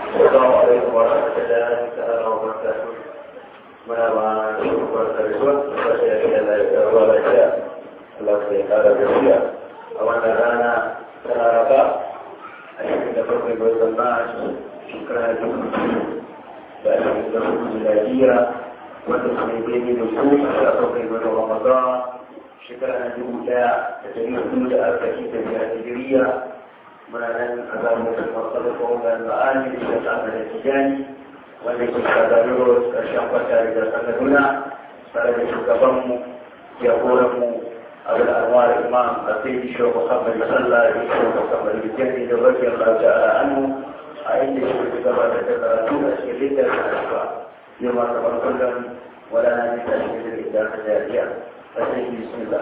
السلام عليكم ورحمة الله تعالى وبركاته muna ma shugabar karshen kasashe da na ruwa lafiya Allah ya kara gaskiya a wannan rana ta laraba a cikin da bakwai ga watan mars shekara dubu biyu da ashirin da hudu miladiya wanda su ne daidai da su a sha bakwai ga watan ramadan shekara na dubu daya da dari hudu da arba'in da biyar hijiriya muna nan a zamanin masu da ma'ani da ta da tijani wanda ke sadarwar ƙarshen kwata da sanaruna tare da shugabanmu jagoranmu abu da alwar imam a sai shi muhammad sallah da shi muhammad bijani da bakiyar lafiya a hannu a inda shi ke gabatar da karatu a cikin litar da asuwa yau ma kamar kullum wala na nita shi da litar da jariya a sai shi bismillah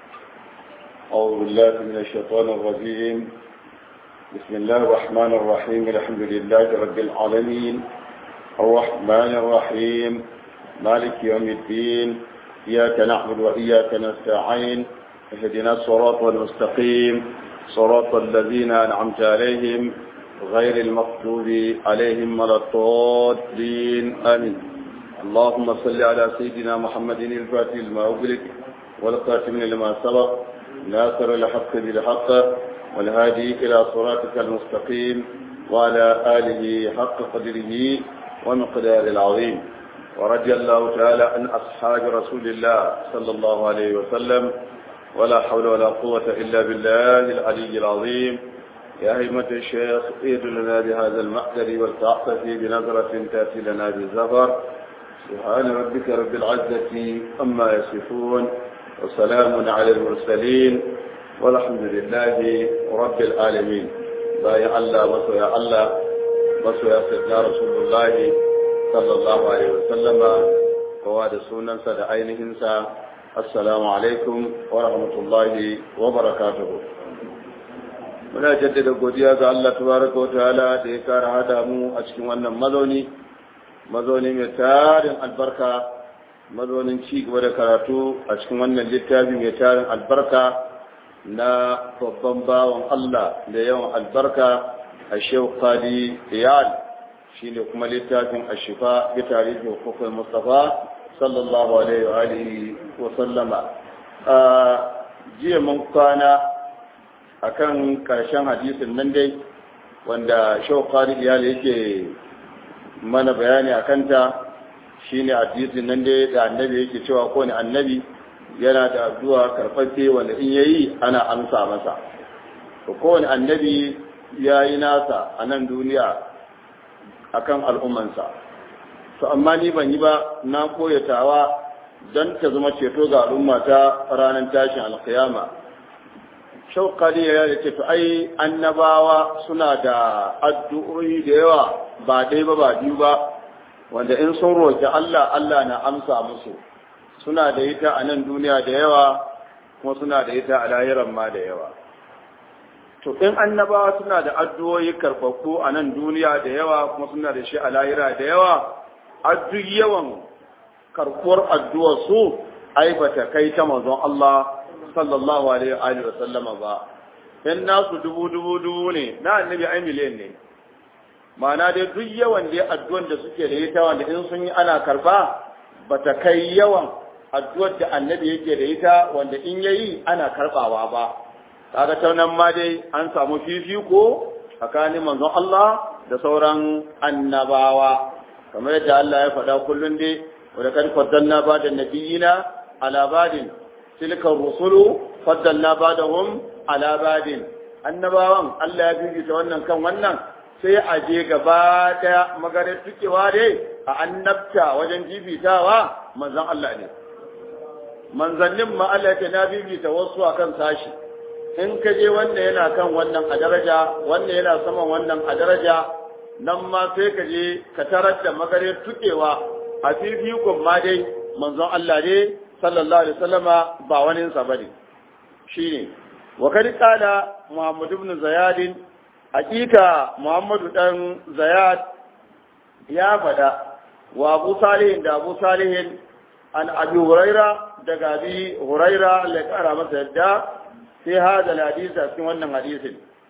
أعوذ بالله من الشيطان الرجيم بسم الله الرحمن الرحيم الحمد لله رب العالمين الرحمن الرحيم مالك يوم الدين إياك نعبد وإياك نستعين اهدنا الصراط المستقيم صراط الذين أنعمت عليهم غير المغضوب عليهم ولا الضالين آمين اللهم صل على سيدنا محمد الفاتح لما أغلق والقاتم لما سبق ناصر الحق بالحق والهادي إلى صراطك المستقيم وعلى آله حق قدره ومقدار العظيم ورضي الله تعالى عن أصحاب رسول الله صلى الله عليه وسلم ولا حول ولا قوة إلا بالله العلي العظيم يا هيمة الشيخ ايد لنا بهذا المحضر والتعطف بنظرة تأتي لنا بالزفر سبحان ربك رب العزة أما يصفون وسلام على المرسلين والحمد لله رب العالمين بايع الله وسويا الله masoya sayyidina rasulullahi sallallahu alaihi wasallama kowa da sunansa da ainihinsa assalamu alaikum wa rahmatullahi wa barakatuhu muna jaddada godiya ga Allah tabaraka wa ta'ala da ya kara hada mu a cikin wannan mazauni mazauni mai tarin albarka mazaunin ci gaba da karatu a cikin wannan littafi mai tarin albarka na babban bawan Allah da yawan albarka الشيخ قادي إيال شين كما لتاكم الشفاء بتاريخ حقوق المصطفى صلى الله عليه وآله وسلم jiya mun kwana akan karshen hadisin nan dai wanda shaukari iyali yake mana bayani a kanta shine hadisin nan dai da annabi yake cewa kowane annabi yana da addu'a karfafe wanda in yayi ana amsa masa kowane annabi ya yi nasa a nan duniya a kan al'ummansa to amma ni ban yi ba na koyatawa don ta zama ceto ga al'umma ta ranar tashin alkiyama shaukali ya ce to ai annabawa suna da addu'o'i da yawa ba dai ba ba biyu ba wanda in sun roƙi Allah Allah na amsa musu suna da ita a nan duniya da yawa kuma suna da ita a lahiran ma da yawa to in annabawa suna da addu'o'i karfafu a nan duniya da yawa kuma suna da shi a lahira da yawa addu yawan karkuwar addu'ar su ai bata kai ta manzon Allah sallallahu alaihi wa sallama ba in nasu dubu dubu dubu ne na annabi ai miliyan ne ma'ana dai duk yawan da addu'ar da suke da ita wanda in sun yi ana karba bata kai yawan addu'ar da annabi yake da ita wanda in yayi ana karbawa ba kaga ta nan ma dai an samu fifiko tsakanin manzon Allah da sauran annabawa kamar yadda Allah ya faɗa kullun dai wa da kan faddalna ba da nabiyina ala badin tilka rusulu faddalna badahum ala badin annabawan Allah ya fifita wannan kan wannan sai a je gaba daya maganar tukewa dai a annabta wajen jibitawa manzon Allah ne manzannin ma Allah ya na bibita wasu akan sashi in ka je wanda yana kan wannan a daraja wanda yana saman wannan a daraja nan ma sai ka je ka tarar da magare tukewa a fifikon ma dai manzon Allah ne sallallahu alaihi wasallama ba wani sa bane shine wa kad qala Muhammad ibn Zayad hakika Muhammadu dan Zayad ya fada wa Abu Salih da Abu Salih an Abi Huraira daga Abi Huraira Allah ya kara masa yadda sai hada hadisi a cikin wannan hadisin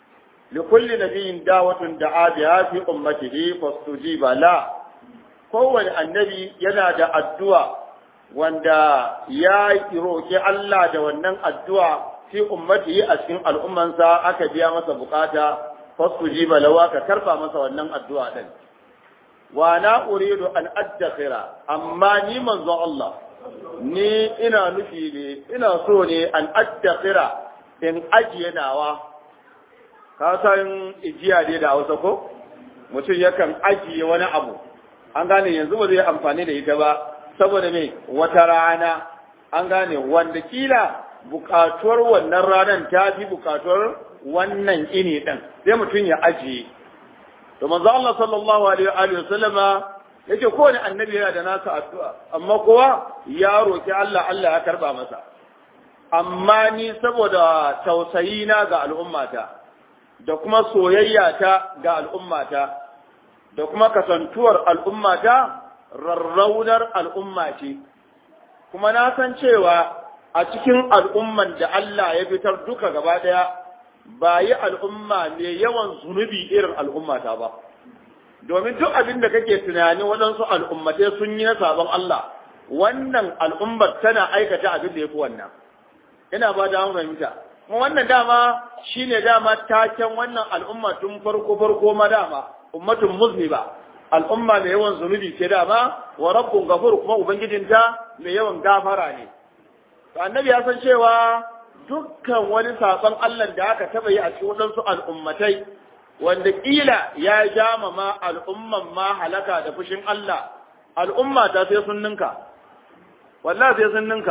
li kulli nabiyyin da'watun da'a biha fi ummatihi fastujiba la kowane annabi yana da addu'a wanda ya roki Allah da wannan addu'a fi ummatihi a cikin al'ummansa aka biya masa bukata fastujiba lawa ka karba masa wannan addu'a din wa na uridu an addakhira amma ni manzo Allah ni ina nufi ne ina so ne an addakhira in ajiye nawa ka san ijiya ne da Hausa ko mutum yakan ajiye wani abu an gane yanzu ba zai amfani da ita ba saboda me wata rana an gane wanda kila bukatuwar wannan ranar ta fi bukatuwar wannan ini din sai mutum ya ajiye to manzo Allah sallallahu alaihi wa sallama yake kowane annabi yana da nasa addu'a amma kowa ya roki Allah Allah ya karba masa amma ni saboda tausayi na ga al'ummata da kuma soyayya ta ga al'ummata da kuma kasantuwar al'ummata rarraunar al'umma ce kuma na san cewa a cikin al'umman da Allah ya fitar duka gaba daya ba yi al'umma mai yawan zunubi irin al'ummata ba. Domin duk abin da kake tunani waɗansu al'ummatai sun yi na sabon Allah, wannan al'ummar tana aikata abin da ya fi wannan. Ina ba da fahimta. Kuma wannan dama shi ne dama taken wannan al'umma tun farko farko ma dama, ummatun muzni ba. Al'umma mai yawan zunubi ce dama, wa rabbun gafur kuma Ubangijinta mai yawan gafara ne. Annabi ya san cewa dukkan wani saɓon Allah da aka taɓa yi a cikin waɗansu al'ummatai, wanda ƙila ya jama ma al'umman ma halaka da fushin Allah, al'umma ta sai sun ninka, wallah sai sun ninka.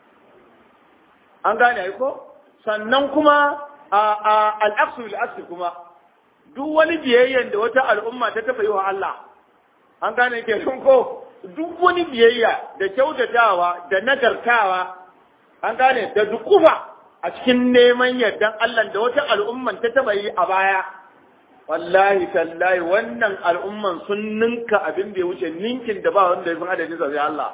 An gane aiko? Sannan kuma a al'aksu bil'aksu kuma, duk wani biyayyen da wata al'umma ta taɓa yi wa Allah, an gane ke ko duk wani biyayya da kyautatawa da nagartawa an gane da dukufa a cikin neman yardan Allah da wata al'umman ta taba yi a baya wallahi tallahi wannan al'umman sun ninka abin da ya wuce ninkin da ba wanda ya san adadin sa sai Allah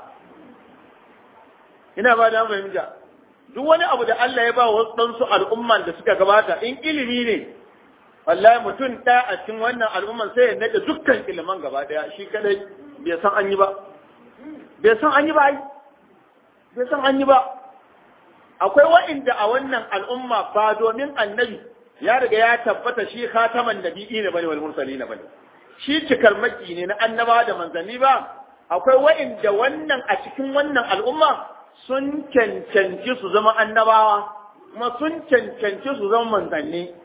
ina ba da fahimta duk wani abu da Allah ya ba wa wasu al'umman da suka gabata in ilimi ne wallahi mutum ɗaya a cikin wannan al'umman sai ya nade dukkan iliman gaba ɗaya shi kadai bai san an yi ba bai san an yi ba ai bai san an yi ba akwai wa'inda a wannan al'umma ba domin annabi ya riga ya tabbata shi khataman nabi'i ne bane wal mursali ne bane shi cikar maki ne na annaba da manzanni ba akwai wa'inda wannan a cikin wannan al'umma sun cancanci su zama annabawa kuma sun cancanci su zama manzanni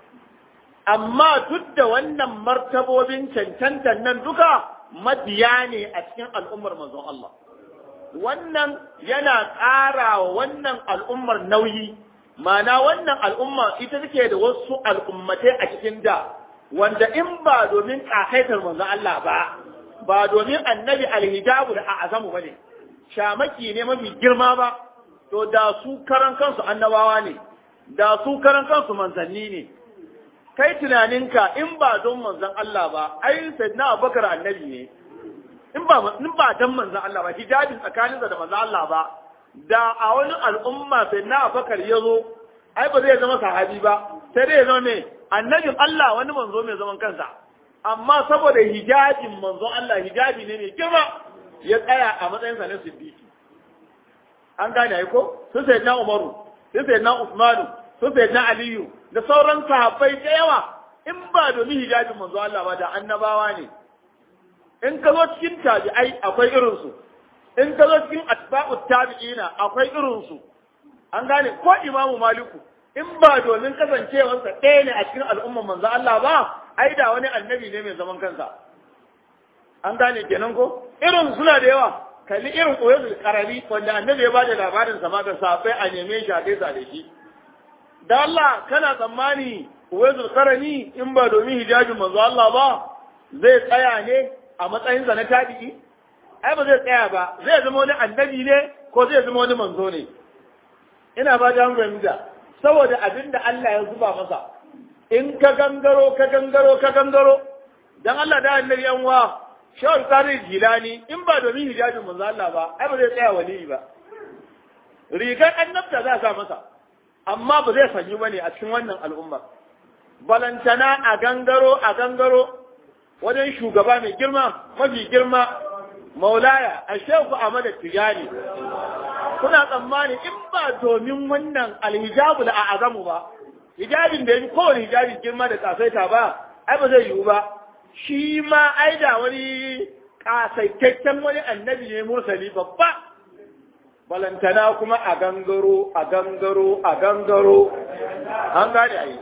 amma duk da wannan martabobin cancantan nan duka mabiya ne a cikin al'ummar manzon Allah wannan yana ƙara wa wannan al'ummar nauyi, mana wannan al'umma ita take da wasu al'ummatai a cikin da, wanda in ba domin ƙasaitar manzo Allah ba, ba domin annabi alhijabu da a'azamu ba ne, shamaki ne mafi girma ba, to da su karan kansu annabawa ne, da su karan kansu manzanni ne. Kai tunaninka in ba don manzon Allah ba, ai sai na abubakar annabi ne, in ba in ba dan manzon Allah ba hijabin tsakaninsa da manzon Allah ba da a wani al'umma sai na Abubakar ya zo ai ba zai zama sahabi ba sai dai ya zama ne annabin Allah wani manzo mai zaman kansa amma saboda hijabin manzon Allah hijabi ne mai girma ya tsaya a matsayinsa na siddiqi an gane ai ko su sai na Umaru su sai na Usmanu su sai na Aliyu da sauran sahabbai da yawa in ba domin hijabin manzon Allah ba da annabawa ne in ka zo cikin tabi'ai akwai irinsu in ka zo cikin atba'ut tabi'ina akwai irinsu an gane ko imamu maliku in ba domin kasancewarsa ɗaya ne a cikin al'ummar manzo Allah ba ai da wani annabi ne mai zaman kansa an gane kenan ko irin suna da yawa kalli irin koyar karami wanda annabi ya bada labarin sa ma da safai a neme shi a gaisa da shi da Allah kana tsammani koyar karami in ba domin hijabin manzo Allah ba zai tsaya ne a matsayinsa na tabi'i ai ba zai tsaya ba zai zama wani annabi ne ko zai zama wani manzo ne ina ba da fahimta saboda abin da Allah ya zuba masa in ka gangaro ka gangaro ka gangaro dan Allah da annabi yan wa shawar tsari jilani in ba domin hijabin manzo Allah ba ai ba zai tsaya wali ba rigar annabta za sa masa amma ba zai sanyi bane a cikin wannan al'umma balantana a gangaro a gangaro wajen shugaba mai girma mafi girma maulaya a shehu Ahmad Tijani kuna tsammani in ba domin wannan alhijabu da a azamu ba hijabin da ya fi kowane hijabi girma da kasaita ba ai ba zai yiwu ba shi ma ai da wani kasaitaccen wani annabi ne mursali babba balantana kuma a gangaro a gangaro a gangaro an gane ai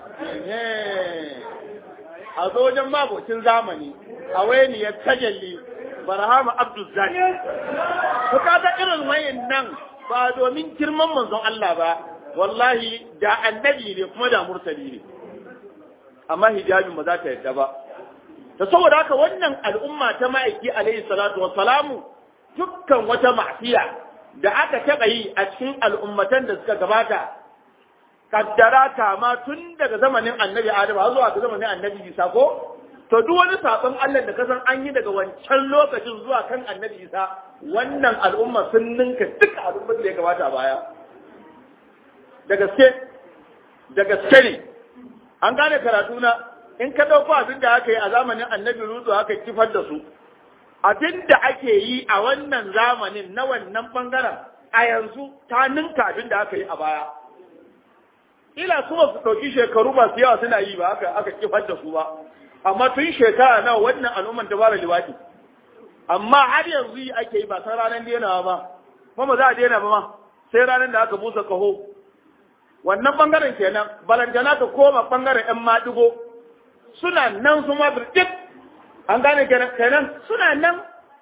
a zo wajen mabocin zamani a wayani ya tajalli barhama abdul zaki ku kaga irin wayan nan ba domin girman manzon Allah ba wallahi da annabi ne kuma da murtali ne amma hijabin ba za ta yadda ba da saboda haka wannan al'umma ta ma'aiki alaihi salatu wa salamu dukkan wata ma'siya da aka taɓa yi a cikin al'ummatan da suka gabata kaddara kama tun daga zamanin annabi Adam har zuwa ga zamanin annabi Isa ko to duk wani sabon Allah da kasan an yi daga wancan lokacin zuwa kan annabi Isa wannan al'umma sun ninka duka al'ummar da ya gabata a baya da gaske da gaske ne an gane karatu na in ka ɗauko abin da aka yi a zamanin annabi Lutu aka kifar da su abin da ake yi a wannan zamanin na wannan bangaren a yanzu ta ninka abin da aka yi a baya ila su ba su ɗauki shekaru masu yawa suna yi ba aka aka kifar da su ba amma tun shekara nawa wannan al'umman ta fara liwaki amma har yanzu yi ake yi ba san ranar denawa ba kuma za a dena ba ma sai ranar da aka busa kaho wannan bangaren kenan balantana ka koma bangaren yan maɗigo suna nan su ma birtik an gane kenan suna nan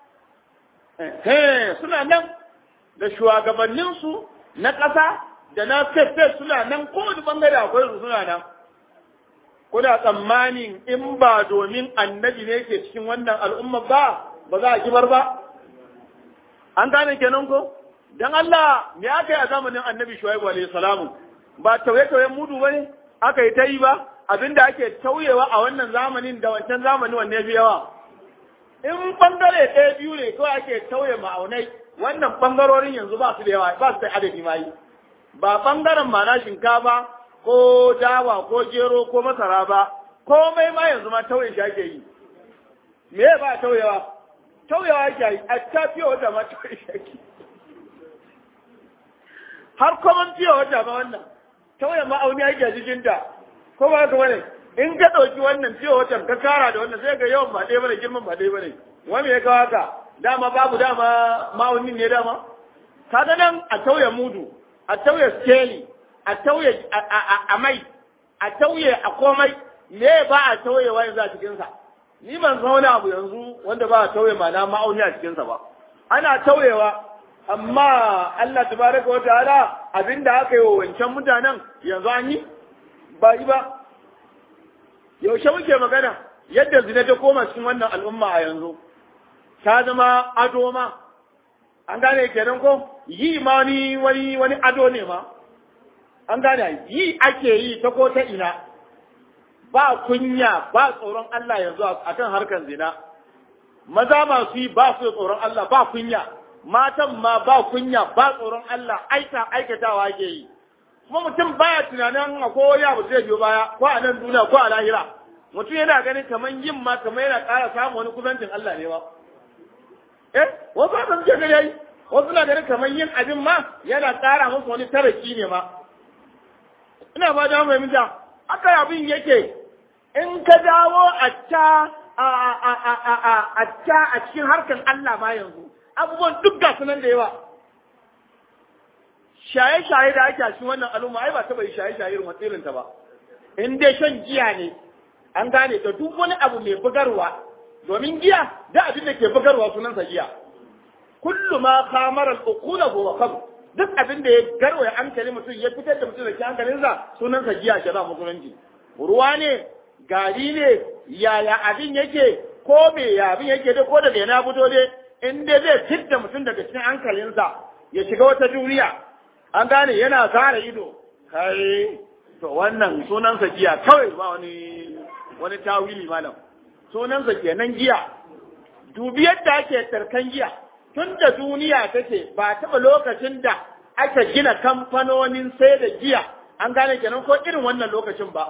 suna nan da shugabanninsu na ƙasa da na fefe suna nan kowane bangare akwai su suna nan kuna tsammanin in ba domin annabi ne ke cikin wannan al'umma ba ba za a kibar ba an gane kenan ko dan Allah me aka yi a zamanin annabi shuaibu alayhi salamu ba tauye-tauyen mudu bane aka yi ta yi ba abinda ake tauyewa a wannan zamanin da wancan zamani wanne fi yawa in bangare ɗaya biyu ne kawai ake tauye ma'aunai wannan bangarorin yanzu ba su da yawa ba su da adadi ma yi ba bangaren mana shinkafa ko dawa ko gero ko masara ba komai ma yanzu ma tauye shi ake yi me ba tauyewa tauyewa ake yi a ta fiye wata ma tauye shi ake har kuma fiye wata ma wannan tauye ma'auni ake a jikinta ko ba ka bane in ka ɗauki wannan fiye watan ka kara da wannan sai ga yawan ba ɗaya bane girman ba ɗaya bane wani ya kawo haka dama babu dama ma'aunin ne dama kaga nan a tauye mudu a tauye skeli a tauye a mai a tauye a komai me ba a tauyewa yanzu a cikinsa ni ban san wani abu yanzu wanda ba a tauye ma na ma'auni a cikinsa ba ana tauyewa amma Allah tabaraka wa ta'ala abinda aka yi wa wancan mutanen yanzu an yi ba yi ba yaushe muke magana yadda zina ta koma cikin wannan al'umma a yanzu ta zama ado ma an gane kenan ko yi ma ni wani wani ado ne ma an gane yi ake yi ta ko ta ina ba kunya ba tsoron Allah yanzu akan harkar zina maza masu yi ba su tsoron Allah ba kunya matan ma ba kunya ba tsoron Allah aika aikatawa ake yi kuma mutum baya tunanin akwai wani abu zai biyo baya ko a nan duniya ko a lahira mutum yana ganin kamar yin ma kamar yana ƙara samun wani kusancin Allah ne ba eh wasu haka suke gani yayi wasu na ganin kamar yin abin ma yana ƙara musu wani taraki ne ma ina ba da mai minta haka abin yake in ka dawo a ta a a a a a a ta a cikin harkan Allah ma yanzu abubuwan duk ga sunan da yawa shaye-shaye da ake a cikin wannan al'umma ai ba taɓa yi shaye-shaye irin irin ta ba in dai shan giya ne an gane da duk wani abu mai bugarwa domin giya da abin da ke bugarwa sunansa giya kullu ma khamara al-uqula huwa khamr duk abin da ya garwaya hankali mutum ya fitar da mutum da ke hankalinsa sunansa giya ke za musulunci ruwa ne gari ne yaya abin yake ko me ya abin yake da ko da bai na fito dai in dai zai fitar mutum daga cikin hankalinsa ya shiga wata duniya an gane yana zara ido kai to wannan sunansa giya kawai ba wani wani tawili malam sunansa kenan giya dubi yadda ake tsarkan giya tun da duniya take ba taɓa lokacin da aka gina kamfanonin sai da giya an gane kenan ko irin wannan lokacin ba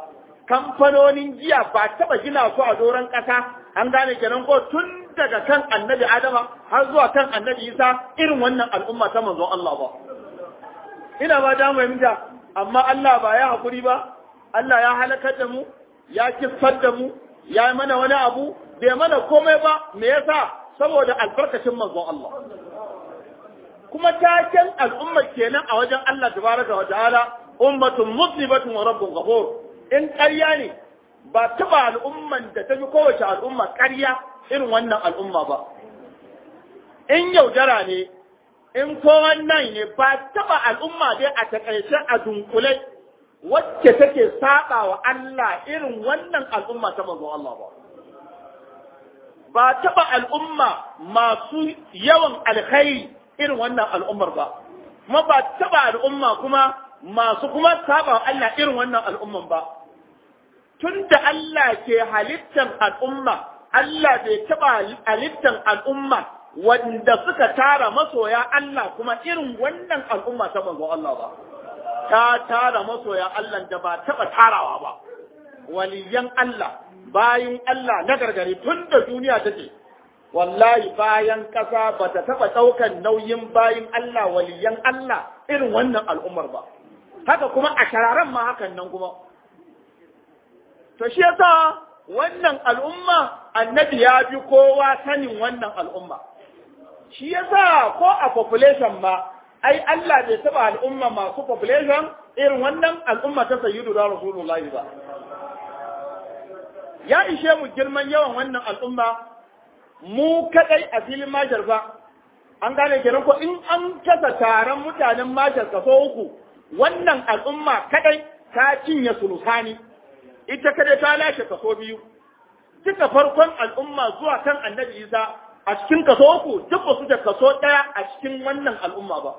kamfanonin giya ba taba gina su a doron ƙasa an gane kenan ko tun daga kan annabi adama har zuwa kan annabi isa irin wannan al'umma ta manzon Allah ba ina ba da fahimta amma Allah ba ya hakuri ba Allah ya halakar da mu ya kissar da mu ya yi mana wani abu bai mana komai ba me yasa saboda albarkacin manzon Allah kuma taken al'umma kenan a wajen Allah tabaraka wa ta'ala ummatun muslimatun wa rabbun ghafur in ƙarya ne ba taba al'umman da ta fi kowace al'umma ƙarya irin wannan al'umma ba in yaudara ne in ko wannan ne ba taba al'umma dai a takaice a dunkule wacce take saba wa Allah irin wannan al'umma ta manzon Allah ba ba taba al'umma masu yawan alkhairi irin wannan al'ummar ba kuma ba taba al'umma kuma masu kuma saba wa Allah irin wannan al'umman ba tunda Allah ke halittar al'umma Allah bai taba halittar al'umma wanda suka tara masoya Allah kuma irin wannan al'umma ta manzo Allah ba ta tara masoya Allah da ba taba tarawa ba waliyan Allah bayin Allah na gargare tun da duniya take wallahi bayan kasa ba ta taba daukan nauyin bayin Allah waliyan Allah irin wannan al'ummar ba haka kuma a shararan ma hakan nan kuma to shi yasa wannan al'umma annabi ya bi kowa sanin wannan al'umma shi yasa ko a population ma ai Allah bai taba al'umma masu population irin wannan al'umma ta sayyidu da rasulullahi ba ya ishe mu girman yawan wannan al'umma mu kadai a filin majar ba an gane kenan ko in an kasa taron mutanen majar kaso uku wannan al'umma kadai ta cinye sulusani ita kadai ta lashe kaso biyu duka farkon al'umma zuwa kan annabi isa a cikin kaso uku duk ba su da kaso ɗaya a cikin wannan al'umma ba.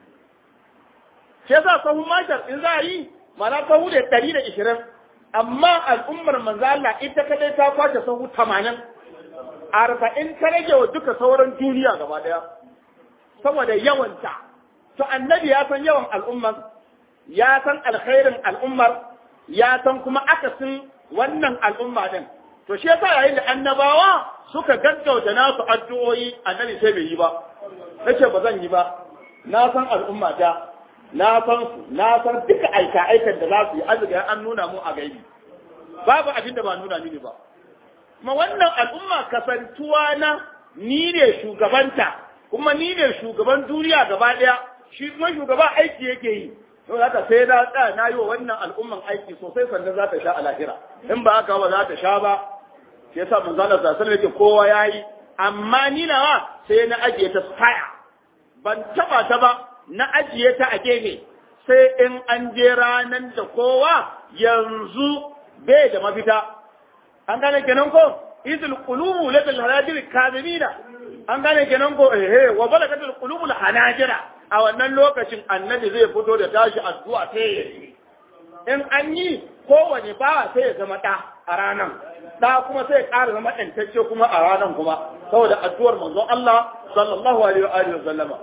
Shi yasa sahu mashar in za a yi mana sahu da ɗari da ishirin amma al'ummar manzo Allah ita kadai ta kwace sahu tamanin arba'in ta rage wa duka sauran duniya gaba ɗaya saboda yawanta. To annabi ya san yawan al'ummar ya san alkhairin al'ummar ya san kuma akasin wannan al'umma din. To shi yasa yayin da annabawa suka gaggauta nasu addu'o'i annabi sai bai yi ba nace ba zan yi ba na san al'umma ta na san su na san duka aika aikan da za su yi azuga an nuna mu a gaibi babu abin da ba nuna mini ba kuma wannan al'umma kasantuwa na ni ne shugabanta kuma ni ne shugaban duniya gaba daya shi kuma shugaba aiki yake yi to haka sai na tsaya na yi wa wannan al'umman aiki sosai sannan za ta sha a lahira in ba haka ba za ta sha ba shi yasa manzo Allah sallallahu alaihi wasallam kowa yayi amma ni nawa sai na ajiye ta tsaya ban taba ta ba na ajiye ta a gefe sai in an je ranan da kowa yanzu bai da mafita an gane kenan ko idul qulubu ladal hanajir kadimina an gane kenan ko eh wa balagatul qulubu hanajira a wannan lokacin annabi zai fito da tashi addu'a sai in an yi kowane bawa sai ya zama ɗa a ranan da kuma sai ƙara zama ɗantacce kuma a ranar kuma saboda addu'ar manzon Allah sallallahu alaihi wa alihi wa sallama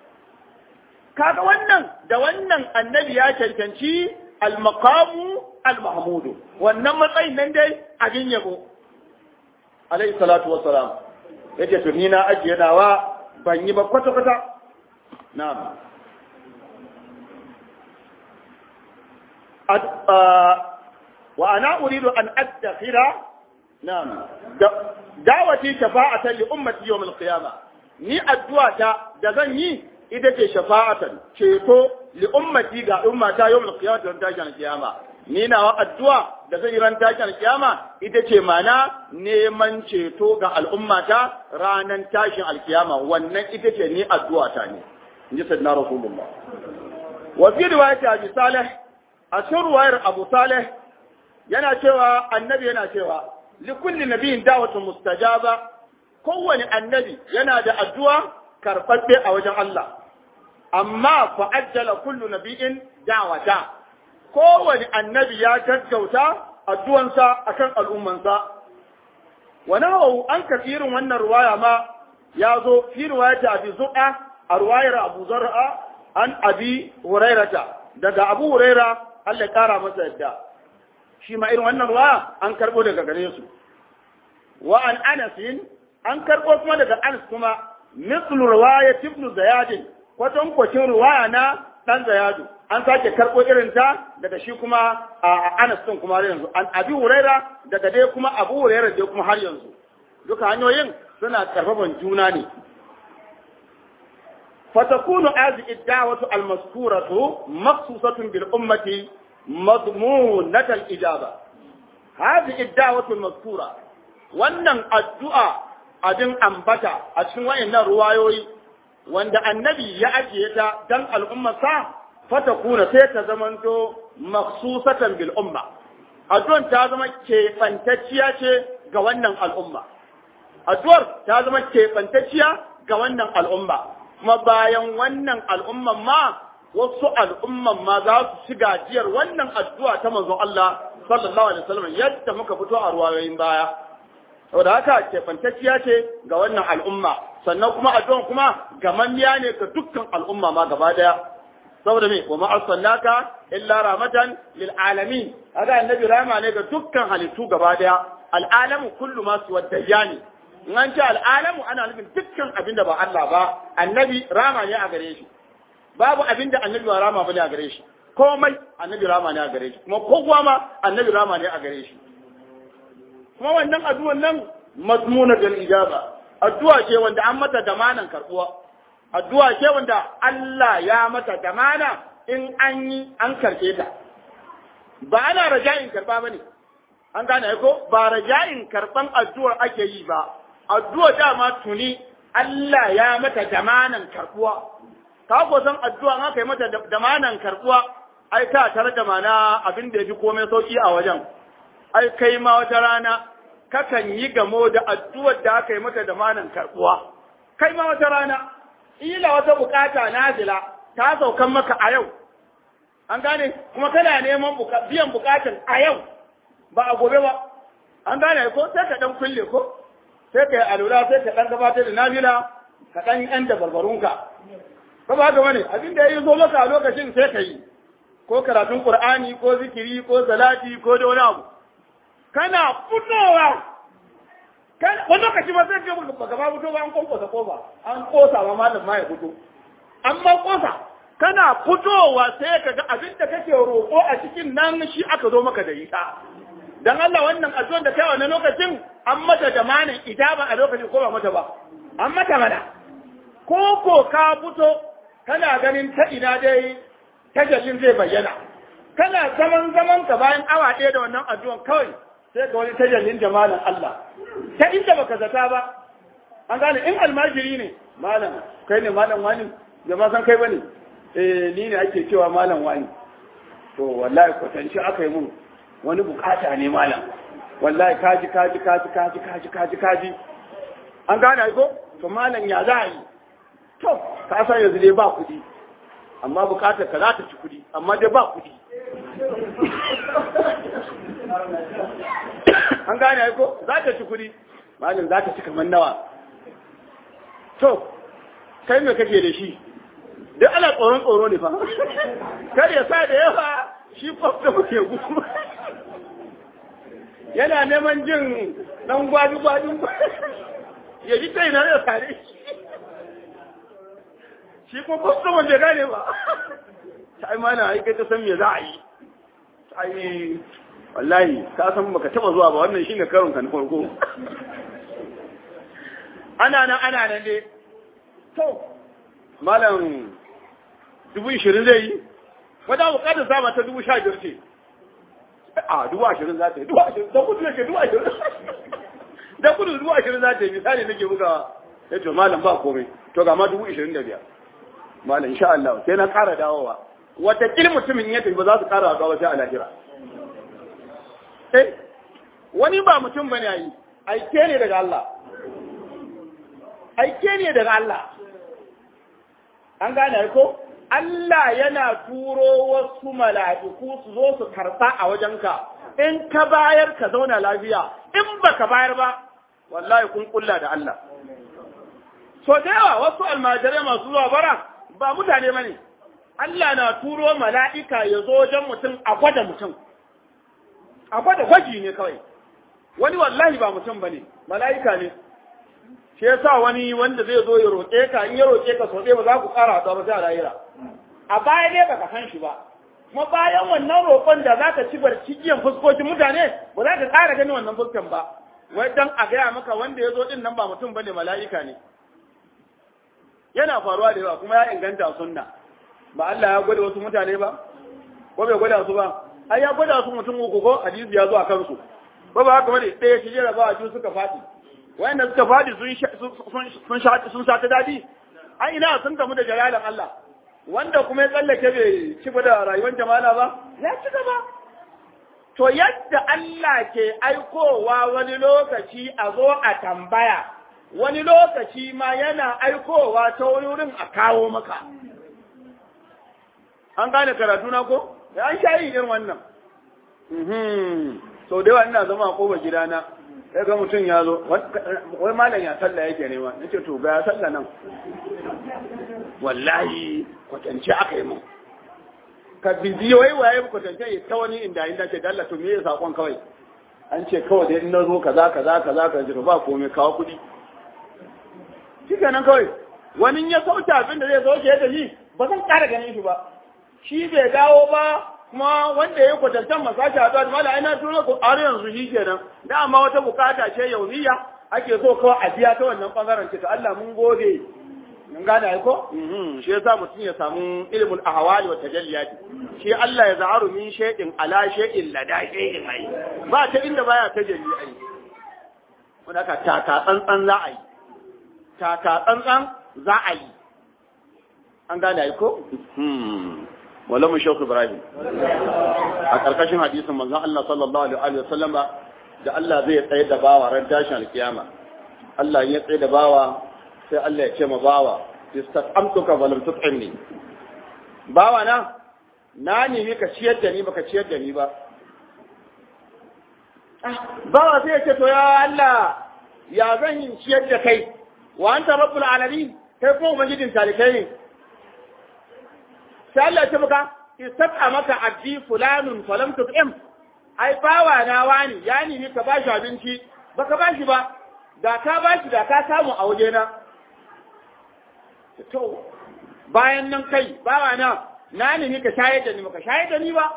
kaga wannan da wannan annabi ya cancanci al-maqamu al-mahmudu wannan matsayin nan dai abin yabo alaihi salatu wa salam yace to ni na ajiye nawa ban yi ba kwata kwata na'am wa ana uridu an addakhira نعم دعوتي شفاعة لأمتي يوم القيامة ni addu'a ta da zan yi ita ce shafa'atan ceto li ummati ga ummata yawmul qiyamah don tashin kiyama ni nawa addu'a da zan yi ran tashin kiyama ita ce mana neman ceto ga al'ummata ranan tashin alkiyama wannan ita ce ni addu'a ta ne inji sayyidina rasulullah wa fi riwayati abi salih a cikin ruwayar abu salih yana cewa annabi yana cewa likulli nabiyin da'watun mustajaba kowane annabi yana da addu'a karɓaɓɓe a wajen Allah amma fa ajjala kullu nabiyin da'wata kowane annabi ya gaggauta addu'ansa akan al'ummansa wa nawawu an kafirin wannan ruwaya ma ya zo fi ruwayata abi zu'a a ruwayar abu zar'a an abi hurairata daga abu huraira Allah ya kara masa yadda shi ma irin wannan ruwa an karbo daga gare su wa an anasin an karbo kuma daga anas kuma mislu riwayat ibn zayad kwatan kwacin riwaya na dan zayadu an sake karbo irin ta daga shi kuma a anas din kuma har yanzu an abi huraira daga dai kuma abu huraira dai kuma har yanzu duka hanyoyin suna karfaban juna ne فتكون هذه الدعوة المذكورة مخصوصة بالأمة مضمونة الإجابة هذه الدعوة المذكورة wannan addu'a abin ambata a cikin wayannan ruwayoyi wanda annabi ya ajiye ta dan al'ummarsa fata kuna sai ta zamanto maksusatan bil umma addu'ar ta zama keɓantacciya ce ga wannan al'umma addu'ar ta zama keɓantacciya ga wannan al'umma kuma bayan wannan al'umman ma wasu al'umman ma za su ci gajiyar wannan addu'a ta manzon Allah sallallahu alaihi wasallam yadda muka fito a ruwayoyin baya saboda haka kefantacciya ce ga wannan al'umma sannan kuma addu'an kuma gamammiya ne ga dukkan al'umma ma gaba daya saboda me wa ma arsalnaka illa rahmatan lil alamin haka annabi rahama ne ga dukkan halittu gaba daya al'alamu kullu ma suwa dajjani in an ce al'alamu ana nufin dukkan abin da ba Allah ba annabi rama ne a gare shi babu abin da annabi ba rama bane a gare shi komai annabi rama ne a gare shi kuma kowa ma annabi rama ne a gare shi kuma wannan addu'an nan mazmuna dal ijaba addu'a ce wanda an mata damanan karbuwa addu'a ce wanda Allah ya mata damana in an yi an karbe ta ba ana raja'in karba bane an gane ko ba raja'in karban addu'ar ake yi ba addu'a dama tuni Allah ya mata damanan karbuwa ka ko san addu'a aka yi mata damanan karbuwa ai ka tare da mana abin da yafi komai sauki a wajen ai kai ma wata rana kakan yi gamo da addu'ar da aka yi mata damanan karbuwa kai ma wata rana ila wata bukata nazila ta saukan maka a yau an gane kuma kana neman biyan bukatan a yau ba a gobe ba an gane ko sai ka dan kulle ko sai ka yi alura sai ka ɗan gabatar da nafila ka ɗan yan da barbarunka ba ba ga wani abin da ya yi zo maka a lokacin sai ka yi ko karatun qur'ani ko zikiri ko salati ko da wani abu kana fitowa wani lokaci ma sai ka ba gaba fito ba an kwankwasa kofa an kosa ma malam ma ya fito amma kosa kana fitowa sai ka ga abin da kake roƙo a cikin nan shi aka zo maka da ita dan Allah wannan addu'ar da kai wannan lokacin an mata jamanin ijaba a lokacin ko ba mata ba an mata mana ko ko ka fito kana ganin ta ina dai tajallin zai bayyana kana zaman zaman ka bayan awa ɗaya da wannan addu'ar kawai sai ga wani tajallin jamalin Allah ta inda baka zata ba an gane in almajiri ne malam kai ne malam wani jama'a san kai bane eh ni ne ake cewa malam wani to wallahi kwatanci aka yi mun wani bukata ne malam wallahi kaji kaji kaji kaji kaji kaji kaji an gane ko to malam ya za a yi to ka san yanzu dai ba kudi amma bukatar ka za ta ci kudi amma dai ba kudi an gane ko za ta ci kudi malam za ta ci kamar nawa to kai me kake da shi duk ana tsoron tsoro ne fa kar ya sa da yawa shi kwafta muke gudu yana neman jin dan gwadi gwadin ya ji kai na da tare shi kuma kwafta wanda gane ba ta yi mana aika ta san me za a yi ta yi wallahi ka san baka taba zuwa ba wannan shine karon kan farko ana nan ana nan ne to malam dubu ishirin zai yi wadda bukatar sama ta dubu sha biyar ce a dubu ashirin za ta yi dubu ashirin da kudu yake dubu ashirin da kudu dubu ashirin za ta yi misali nake buga ya ce malam ba komai to ga ma dubu ashirin da biyar malam insha Allah sai na ƙara dawowa wata kil mutumin ya tafi ba za su ƙara haɗuwa ba sai a lahira eh wani ba mutum bane yi aike ne daga Allah aike ne daga Allah an gane ko Allah yana turo wasu mala'iku su zo su karɓa a wajenka, in ka bayar ka zauna lafiya, in ba ka bayar ba, wallahi kun kulla da Allah. So da yawa wasu almajirai masu zuwa bara ba mutane ba ne, Allah na turo mala'ika ya zo wajen mutum a gwada mutum. a gwada gwaji ne kawai wani wallahi ba mutum bane mala'ika ne shi yasa wani wanda zai zo ya roƙe ka in ya roƙe ka sau ɗaya ba za ku ƙara haɗuwa ba sai a lahira a baya dai baka san shi ba kuma bayan wannan roƙon da za ka ci barci jiyan fuskokin mutane ba za ka ƙara ganin wannan fuskan ba wai dan a gaya maka wanda ya zo ɗin nan ba mutum bane mala'ika ne yana faruwa da yawa kuma ya inganta sunna ba Allah ya gwada wasu mutane ba ko bai gwada su ba ai ya gwada su mutum uku ko hadisi ya zo a kansu ba ba haka bane ɗaya shi jira ba a ju suka faɗi wayanda suka faɗi sun sun sha ta dadi ai ina sun gamu da jalalan Allah wanda kuma ya tsallake bai ci da rayuwar jama'a ba ya ci gaba to yadda Allah ke aikowa wani lokaci a zo a tambaya wani lokaci ma yana aikowa ta wani wurin a kawo maka an gane karatu na ko ya an sha irin wannan sau da yawa ina zama a koba gidana sai ga mutum ya zo wai malam ya sallah yake nema na ce to ga ya sallah nan wallahi kwatance aka yi mun ka bibi wai waye kwatance ya ta wani inda inda ce dalla to me ya sakon kawai an ce kawai dai in na zo kaza kaza kaza ka ji ba komai kawo kuɗi shi kenan kawai wani ya sauke abin da zai sauke ya tafi ba zan ƙara ganin shi ba shi bai dawo ba kuma wanda ya kwatantan masashi a zuwa mala ina turo ku har yanzu shi kenan dama wata bukata ce yauniya ake so kawai a biya ta wannan bangaren ce to Allah mun gode mun gane ai ko shi yasa mutum ya samu ilmul ahwali wa tajalliyat shi Allah ya za'aru min shay'in ala shay'in lada shay'in ai ba ta inda baya tajalli ai wanda ka taka tsantsan za a yi taka tsantsan za a yi an gane ai ko wala mu shauku ibrahim a karkashin hadisin manzon Allah sallallahu alaihi wa sallama da Allah zai tsaye da bawa ran tashin alkiyama Allah ya tsaye da bawa sai Allah ya ce ma bawa istat'amtuka wa lam tut'imni bawa na na nemi ka ciyar da ni baka ciyar da ni ba bawa sai ya ce to ya Allah ya zan yi ciyar da kai wa anta rabbul alamin kai kuma ubangijin talikai ne sai Allah ya ce maka istata maka abdi fulanun falam tut'im ai bawa na wani ya nemi ka bashi abinci baka bashi ba da ka bashi da ka samu a waje na to bayan nan kai bawa na na nemi ka shayar da ni baka shayar da ni ba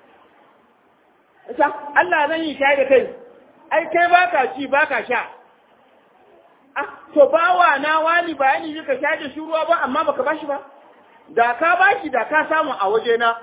ita Allah zan yi shayar da kai ai kai baka ci baka sha ah to bawa na wani bayani ka shayar da shi ruwa ba amma baka bashi ba da ka bashi da ka samu a waje na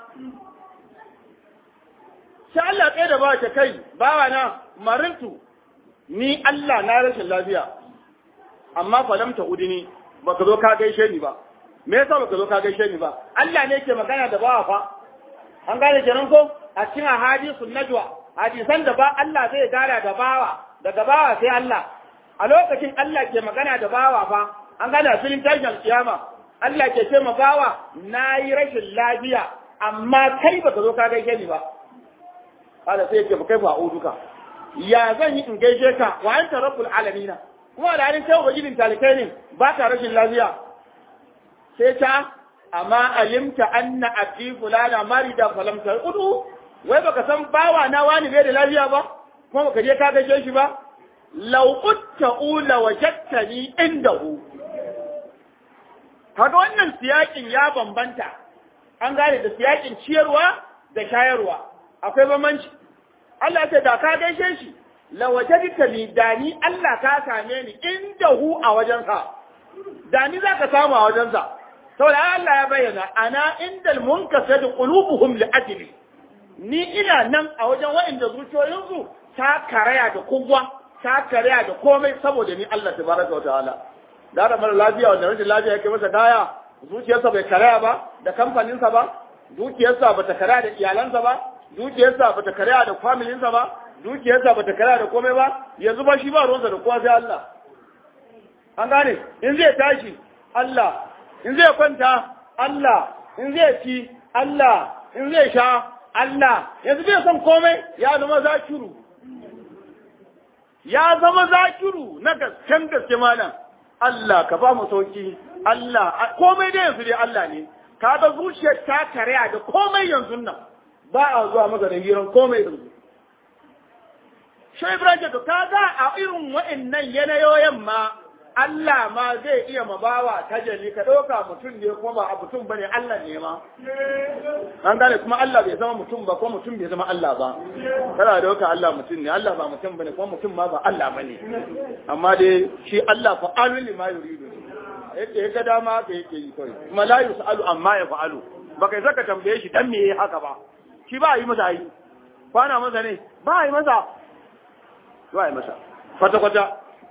sai Allah tsaye da bawa ta kai bawa na marintu ni Allah na rashin lafiya amma falam ta udini baka zo ka gaishe ni ba me yasa baka zo ka gaishe ni ba Allah ne ke magana da bawa fa an gane kenan ko a cikin hadisun najwa hadisan da ba Allah zai gara da bawa daga bawa sai Allah a lokacin Allah ke magana da bawa fa an gane a filin tashin kiyama Allah ke ce ma bawa na yi rashin lafiya amma kai baka zo ka gaishe ni ba kada sai ce kai fa duka ya zan yi in gaishe ka wa anta rabbul alamin kuma da halin kai ubangijin talikai ne ba ka rashin lafiya sai ta amma alimta anna abdi fulana marida falam udu wai baka san bawa na wani bai da lafiya ba kuma baka je ka gaishe shi ba law utta ula wajadtani indahu kaga wannan siyakin ya bambanta an gane da siyakin ciyarwa da shayarwa akwai bambanci Allah ce da ka gaishe shi la wajadta ni dani Allah ka same ni indahu a wajensa dani zaka samu a wajensa saboda Allah ya bayyana ana indal munkasad qulubuhum li ajli ni ina nan a wajen waɗanda zuciyoyinsu ta karaya da kuwa ta karaya da komai saboda ni Allah tabaraka wa ta'ala da da mara lafiya wanda rashin lafiya yake masa kaya zuciyarsa bai karaya ba da kamfaninsa ba dukiyarsa ba ta karaya da iyalansa ba dukiyarsa ba ta karaya da familinsa ba dukiyarsa ba ta karaya da komai ba yanzu ba shi ba ruwansa da kowa sai Allah an gane in zai tashi Allah in zai kwanta Allah in zai ci Allah in zai sha Allah yanzu bai son komai ya zama zakiru ya zama zakiru na gasken gaske malam Allah ka ba mu sauki Allah komai dai yanzu dai Allah ne ka ga zuciyar ta karya da komai yanzu nan ba a zuwa maka da hiran komai yanzu shi Ibrahim to kaga a irin wa'annan yanayoyin ma Allah ma zai iya mabawa tajalli ka ɗauka mutum ne kuma ba a mutum bane Allah ne ma an gane kuma Allah bai zama mutum ba ko mutum bai zama Allah ba kana ɗauka Allah mutum ne Allah ba mutum bane kuma mutum ma ba Allah bane amma dai shi Allah fa alu lima yuridu yadda ya ga dama ka yake yi kawai kuma la yusalu amma ya fa'alu baka yi saka tambaye shi dan me yayi haka ba shi ba yi masa yi kwana masa ne ba yi masa ba yi masa kwata kwata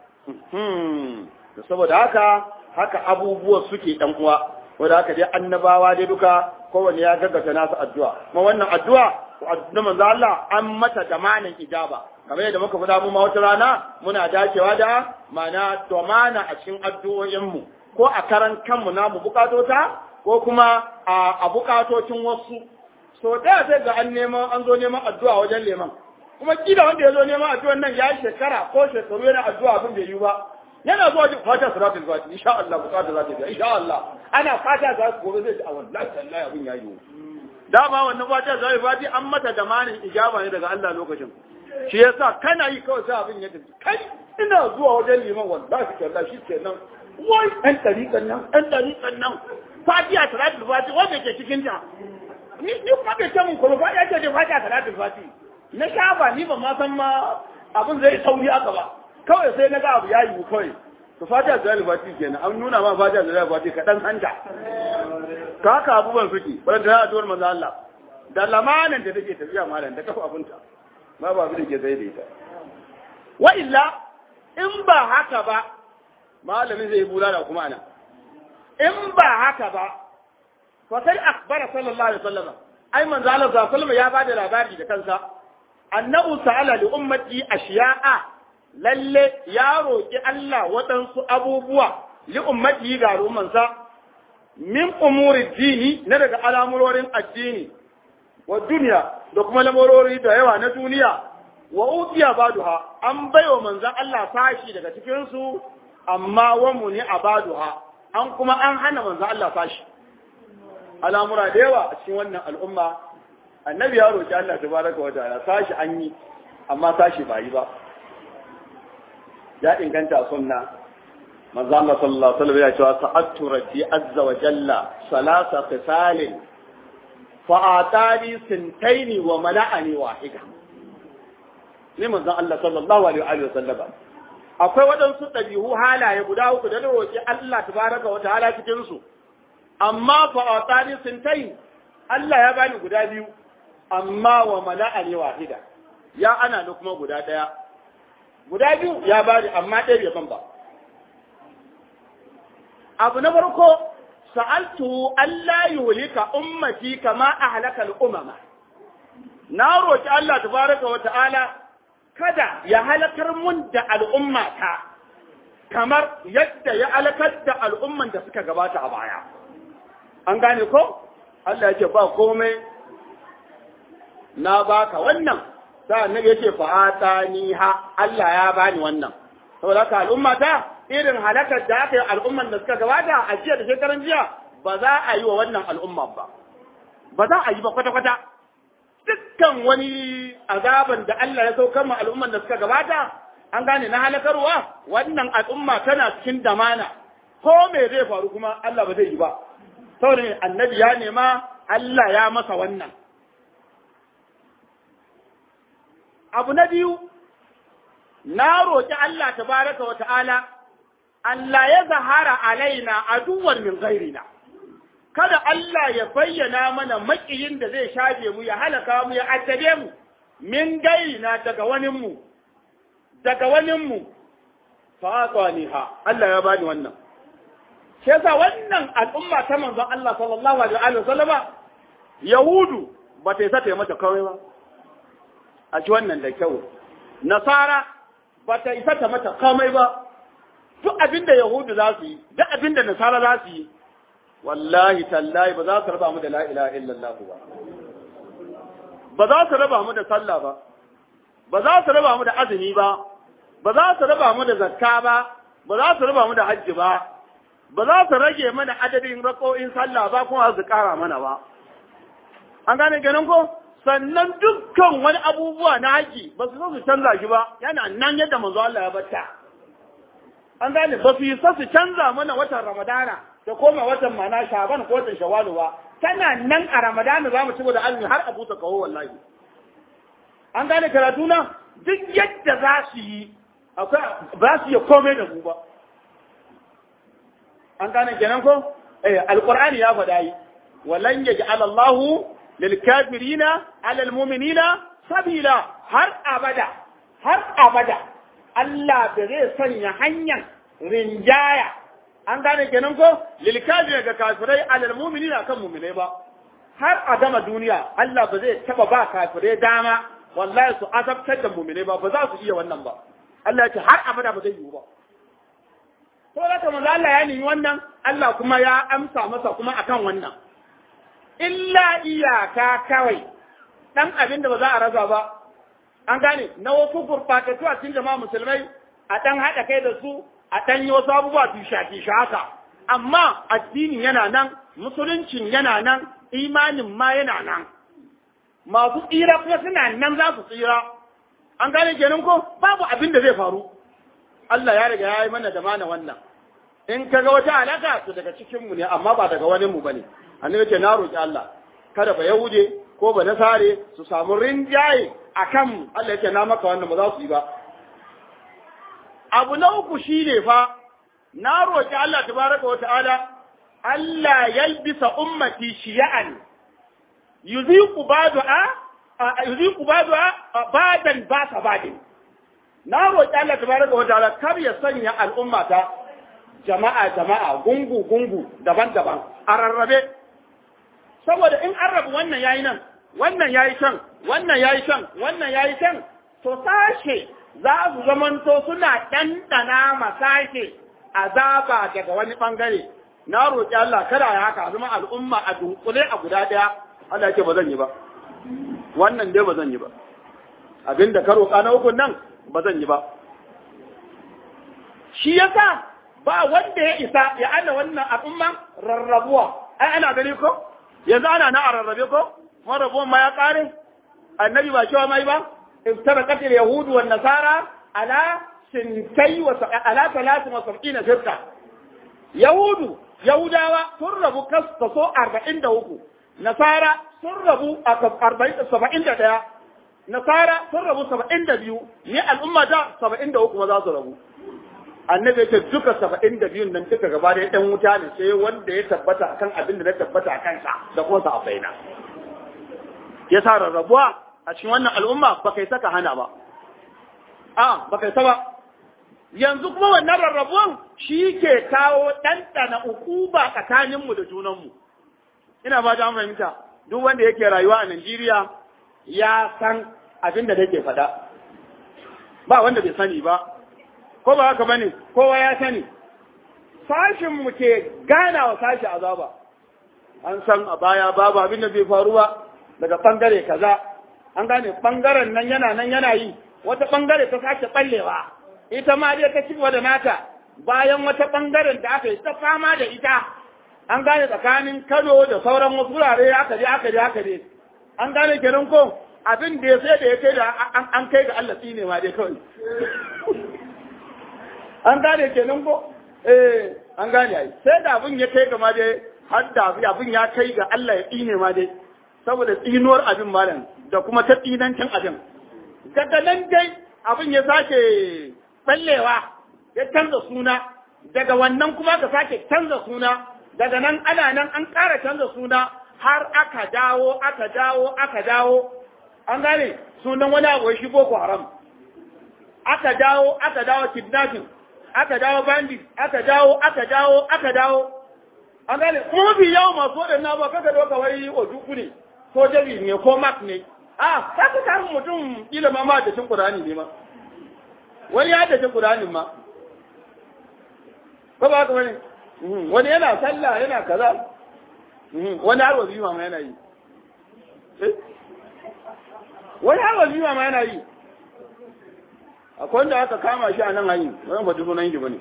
da saboda haka haka abubuwa suke ɗan uwa wanda haka dai annabawa dai duka kowanne ya gaggata nasu addu'a kuma wannan addu'a na manzo Allah an mata damanin ijaba kamar yadda muka faɗa mu ma wata rana muna dacewa da mana domana a cikin addu'o'in mu ko a karan kanmu namu bukatota ko kuma a bukatocin wasu so da sai ga an neman an zo neman addu'a wajen leman kuma kila wanda ya zo neman addu'an nan ya yi shekara ko shekaru yana addu'a abin bai yi ba yana zuwa jin fata salatul fati insha Allah bukata za ta biya insha Allah ana fata za su gobe zai ci a wallahi tallahi abin ya yi dama wannan fata za fati an mata da manin ijaba ne daga Allah lokacin shi yasa kana yi kawai sai abin ya tafi kai ina zuwa wajen liman wallahi tallahi shi kenan wai ɗan ɗariƙan nan ɗan ɗariƙan nan fatiha salatul fati wanda ke cikin ta ni ni kuma bai ce mun kuma fatiha ce da fatiha salatul fati na shafa ni ba ma san ma abin zai sauri aka ba kawai sai na ga abu ya yi kawai to fatiha salatul fati kenan an nuna ma fatiha salatul fati ka dan hanta ka haka abubuwan suke wanda ta addu'ar manzo Allah da lamanin da take tafiya malam da kafa abunta ma ba abin da ke zai da ita wa illa in ba haka ba malamin zai bulala kuma ana in ba haka ba fa sai akbara sallallahu alaihi wasallam ai manzo Allah sallallahu alaihi wasallam ya bada labari da kansa annahu sa'ala li ummati ashiya'a lalle ya roki Allah waɗansu abubuwa li ummati ga al'ummansa min umuri dini na daga al'amurorin addini wa duniya da kuma lamurori da yawa na duniya wa utiya baduha an baiwa manzon Allah sashi daga cikin su amma wa muni abaduha an kuma an hana manzo Allah fashi al'amura da yawa a cikin wannan al'umma annabi ya roki Allah tabaraka wa ta'ala sashi an yi amma sashi ba yi ba ya inganta sunna manzo Allah sallallahu alaihi wasallam ya ce sa'atu rabbi azza wa jalla salasa qisalin fa atani sintaini wa mala'ani wahida ne manzo Allah sallallahu alaihi wasallam akwai waɗansu ɗabi'u halaye guda uku da roƙi Allah tabaraka wa ta'ala cikin su amma fa atani sintai Allah ya bani guda biyu amma wa mala'ani wahida ya ana ni kuma guda ɗaya guda biyu ya bani amma ɗaya bai ban ba abu na farko sa'altu Allah yuhlika ummati kama ahlaka al-umama na roƙi Allah tabaraka wa ta'ala kada ya halakar mun da al'ummata kamar yadda ya halakar da al'umman da suka gabata a baya. An gane ko? Allah ya ce ba komai na baka wannan, sa'an nan ya ce fa'ata ni ha, Allah ya bani wannan. Saboda ka al'ummata irin halakar da aka yi al'umman da suka gabata a jiya da shekaran jiya ba za a yi wa wannan al'umman ba. Ba za a yi ba kwata-kwata. dukkan wani azaban da Allah ya saukar ma al'umman da suka gabata an gane na halakarwa wannan al'umma tana cikin damana ko me zai faru kuma Allah ba zai yi ba saboda me annabi ya nema Allah ya masa wannan abu na biyu na roƙi Allah tabaraka wa ta'ala Allah ya zahara alaina aduwwan min ghairina kada Allah ya bayyana mana makiyin da zai shafe mu ya halaka mu ya addabe mu min gaina daga wanin mu daga wanin mu fa ha Allah ya bani wannan shi yasa wannan al'umma ta manzon Allah sallallahu alaihi wa sallama yahudu ba ta isa ta mata kawai ba a ci wannan da kyau nasara ba ta isa ta mata komai ba duk abinda yahudu za su yi duk abinda nasara za su yi wallahi tallahi ba za su raba mu da la ilaha illallah ba ba za su raba mu da sallah ba ba za su raba mu da azumi ba ba za su raba mu da zakka ba ba za su raba mu da hajji ba ba za su rage mana adadin rako'in sallah ba kuma su kara mana ba an gane ganin ko sannan dukkan wani abubuwa na haji ba su so su canza shi ba yana nan yadda manzo Allah ya bata an gane ba su yi so su canza mana watan ramadana da koma watan mana shaban ko watan shawalu ba tana nan a ramadana za mu ci da azumi har a buta kawo wallahi an gane karatu na duk yadda za su yi akwai ba su iya komai da mu ba an gane kenan ko eh alqur'ani ya faɗa yi walan yaj'al Allahu lil kafirina 'ala al mu'minina sabila har abada har abada Allah da zai sanya hanyar rinjaya an gane kenan ko lil kafirina ga kafirai 'ala al mu'minina kan mu'minai ba har a gama duniya Allah ba zai taba ba kafirai dama wallahi su azabtar da mu'minai ba ba za su iya wannan ba Allah ya ce har abada ba zai yiwu ba to da manzo Allah ya nemi wannan Allah kuma ya amsa masa kuma akan wannan illa iyaka kawai dan abin da ba za a rasa ba an gane na wasu gurbatattu a cikin jama'a musulmai a dan haɗa kai da su a dan yi wasu abubuwa tusha haka amma addini yana nan musuluncin yana nan imanin ma yana nan masu tsira kuma suna nan za su tsira an gane kenan ko babu abin da zai faru Allah ya riga ya yi mana da mana wannan in ka ga wata alaka to daga cikin mu ne amma ba daga wani mu bane annabi ce na roki Allah kada ba yahude ko ba nasare su samu rinjaye akan Allah yake na maka wannan ba za su yi ba abu na uku shine fa na roki Allah tabaraka wa ta'ala Allah yalbisa ummati shiya'an yuziqu ba'da'a yuziqu ba'da'a ba'dan ba ta ba'din na roƙi Allah tabaraka wa ta'ala kar ya sanya al'umma ta jama'a jama'a gungu gungu daban-daban a rarrabe saboda in an rabu wannan yayi nan wannan yayi can wannan yayi can wannan yayi can to sashe za su zamanto suna ɗanɗana ma sashe azaba daga wani ɓangare na roƙi Allah kada ya haka zama al'umma a dunkule a guda ɗaya Allah ya ce ba zan yi ba wannan dai ba zan yi ba abinda ka roƙa na hukun nan ba zan yi ba. Shi yasa ba wanda ya isa ya ana wannan al'umma rarrabuwa, ai ana gani ko? Yanzu ana na a rarrabe ko? Marabuwan ma ya ƙare? Annabi ba cewa mai ba? Iftara katil Yahudu wa Nasara ala sintai wa ala talatin wa sab'ina firka. Yahudu, Yahudawa sun rabu kaso arba'in da uku, Nasara sun rabu a saba'in da ɗaya, nasara sun rabu saba'in da biyu ni al'umma ta saba'in da uku ma za su rabu annabi ce duka saba'in da biyun nan duka gaba da ɗan wuta ne sai wanda ya tabbata akan abin da na tabbata a kansa da kuma sa na ya sa rarrabuwa a cikin wannan al'umma ba kai saka hana ba a ba kai ba yanzu kuma wannan rarrabuwan shi ke kawo ɗanɗana ukuba tsakaninmu da junanmu ina ba ta fahimta duk wanda yake rayuwa a Najeriya ya san abin da nake faɗa ba wanda bai sani ba ko ba haka bane kowa ya sani sashin mu ke gana wa sashi azaba an san a baya babu abin da bai faru ba daga bangare kaza an gane bangaren nan yana nan yana yi wata bangare ta sake ballewa ita ma dai ta ci da nata bayan wata bangaren da aka yi ta fama da ita an gane tsakanin Kano da sauran wasu wurare aka je aka je aka je an gane kenan ko abin da ya sai da ya kai da an kai ga Allah tsine ma dai kawai an gane kenan ko eh an gane ai sai da abin ya kai ga ma dai har da abin ya kai ga Allah ya tsine ma dai saboda tsinuwar abin malam da kuma ta tsinancin abin daga nan dai abin ya sake ballewa ya canza suna daga wannan kuma ka sake canza suna daga nan ana nan an ƙara canza suna har aka dawo aka dawo aka dawo an gane sunan wani abu shi boko haram aka dawo aka dawo kidnapping aka dawo bandit aka dawo aka dawo aka dawo an gane kuma bi yawo masu waɗannan ba kaka doka wai ojuku ne ko jabi ne ko mak ne a ka ka tarin mutum kila ma ma da cin qur'ani ne ma wani ya da cin qur'ani ma ko ba ka bane wani yana sallah yana kaza wani har wazifa ma yana yi wani har wazifa ma yana yi akwai wanda aka kama shi a nan hanyar wani ba sunan shi bane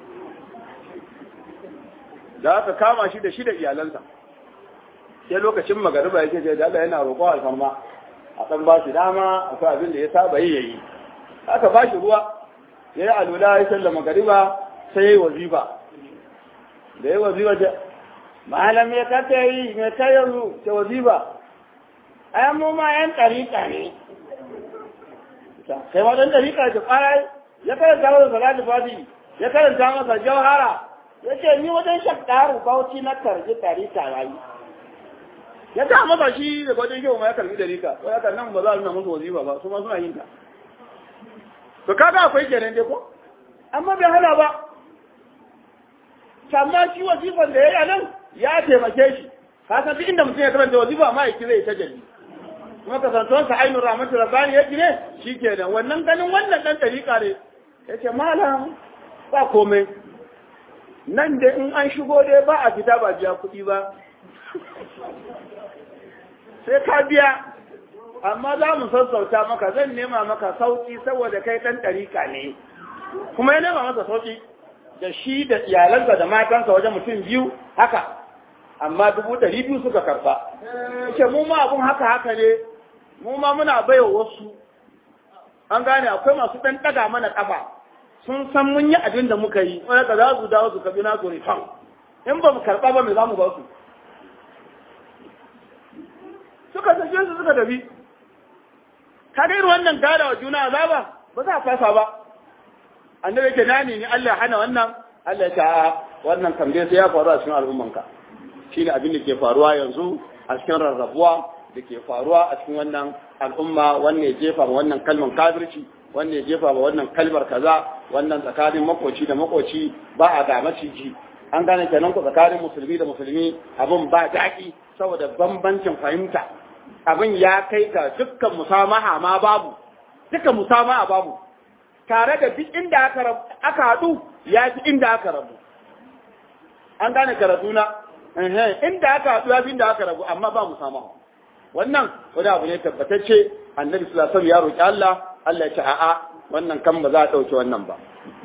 da aka kama shi da shi da iyalansa sai lokacin magariba yake ce da Allah yana roƙo alfarma a ɗan ba shi dama akwai abin da ya saba yi ya yi aka ba shi ruwa ya yi alula ya sallama magariba sai ya yi wazifa da ya yi wazifa ta malam ya kata yi mai kai yanzu ta wazifa ayan mu ma yan ɗariƙa ne kai ma ɗan ɗariƙa ta ƙara ya karanta masa salatu fati ya karanta masa jawhara ya ce ni wajen shakkaru bauchi na karji ɗariƙa ya yi ya ta masa shi da wajen shehu ma ya karbi ɗariƙa ko ya nan ba za a nuna musu wazifa ba su ma suna yin ta to kaga akwai kenan dai ko amma bai hana ba amma shi wazifan da ya yi nan ya taimake shi ka san duk inda mutum ya karanta wazifa ma ya kira ya ta jalli kuma kasantuwar sa ainihin rahmatu rabbani ya gine shi kenan wannan ganin wannan dan dariƙa ne ya ce malam ba komai nan da in an shigo dai ba a fita ba biya kuɗi ba sai ka biya amma za mu sassauta maka zan nema maka sauki saboda kai ɗan ɗarika ne kuma ya nema masa sauki da shi da iyalansa da matansa wajen mutum biyu haka amma dubu ɗari biyu suka karɓa ce mu ma abun haka haka ne mu ma muna baiwa wasu an gane akwai masu ɗan ɗaga mana ƙafa sun san mun yi abin da muka yi wani ka za su dawo su kabi na su rifan in ba mu karɓa ba me za mu ba su suka sake su suka tafi ka ga irin wannan gada wa juna azaba ba za a fasa ba annabi yake nani ni Allah hana wannan Allah ya ta wannan kam dai sai ya faru a cikin al'ummanka shine abin da ke faruwa yanzu a cikin rarrabuwa da ke faruwa a cikin wannan al'umma wannan ya jefa ma wannan kalmar kafirci wannan ya jefa ma wannan kalmar kaza wannan tsakanin makoci da makoci ba a ga maciji an gane kenan ku tsakanin musulmi da musulmi abin ba daɗi saboda bambancin fahimta abin ya kai ga dukkan musamaha ma babu dukkan musamaha babu tare da duk inda aka aka haɗu ya fi inda aka rabu an gane karatu na inda aka haɗu ya fi inda aka rabu amma ba musamaha wannan wani abu ne tabbatacce annabi sallallahu alaihi ya roki Allah Allah ya ce a'a wannan kan ba za a ɗauki wannan ba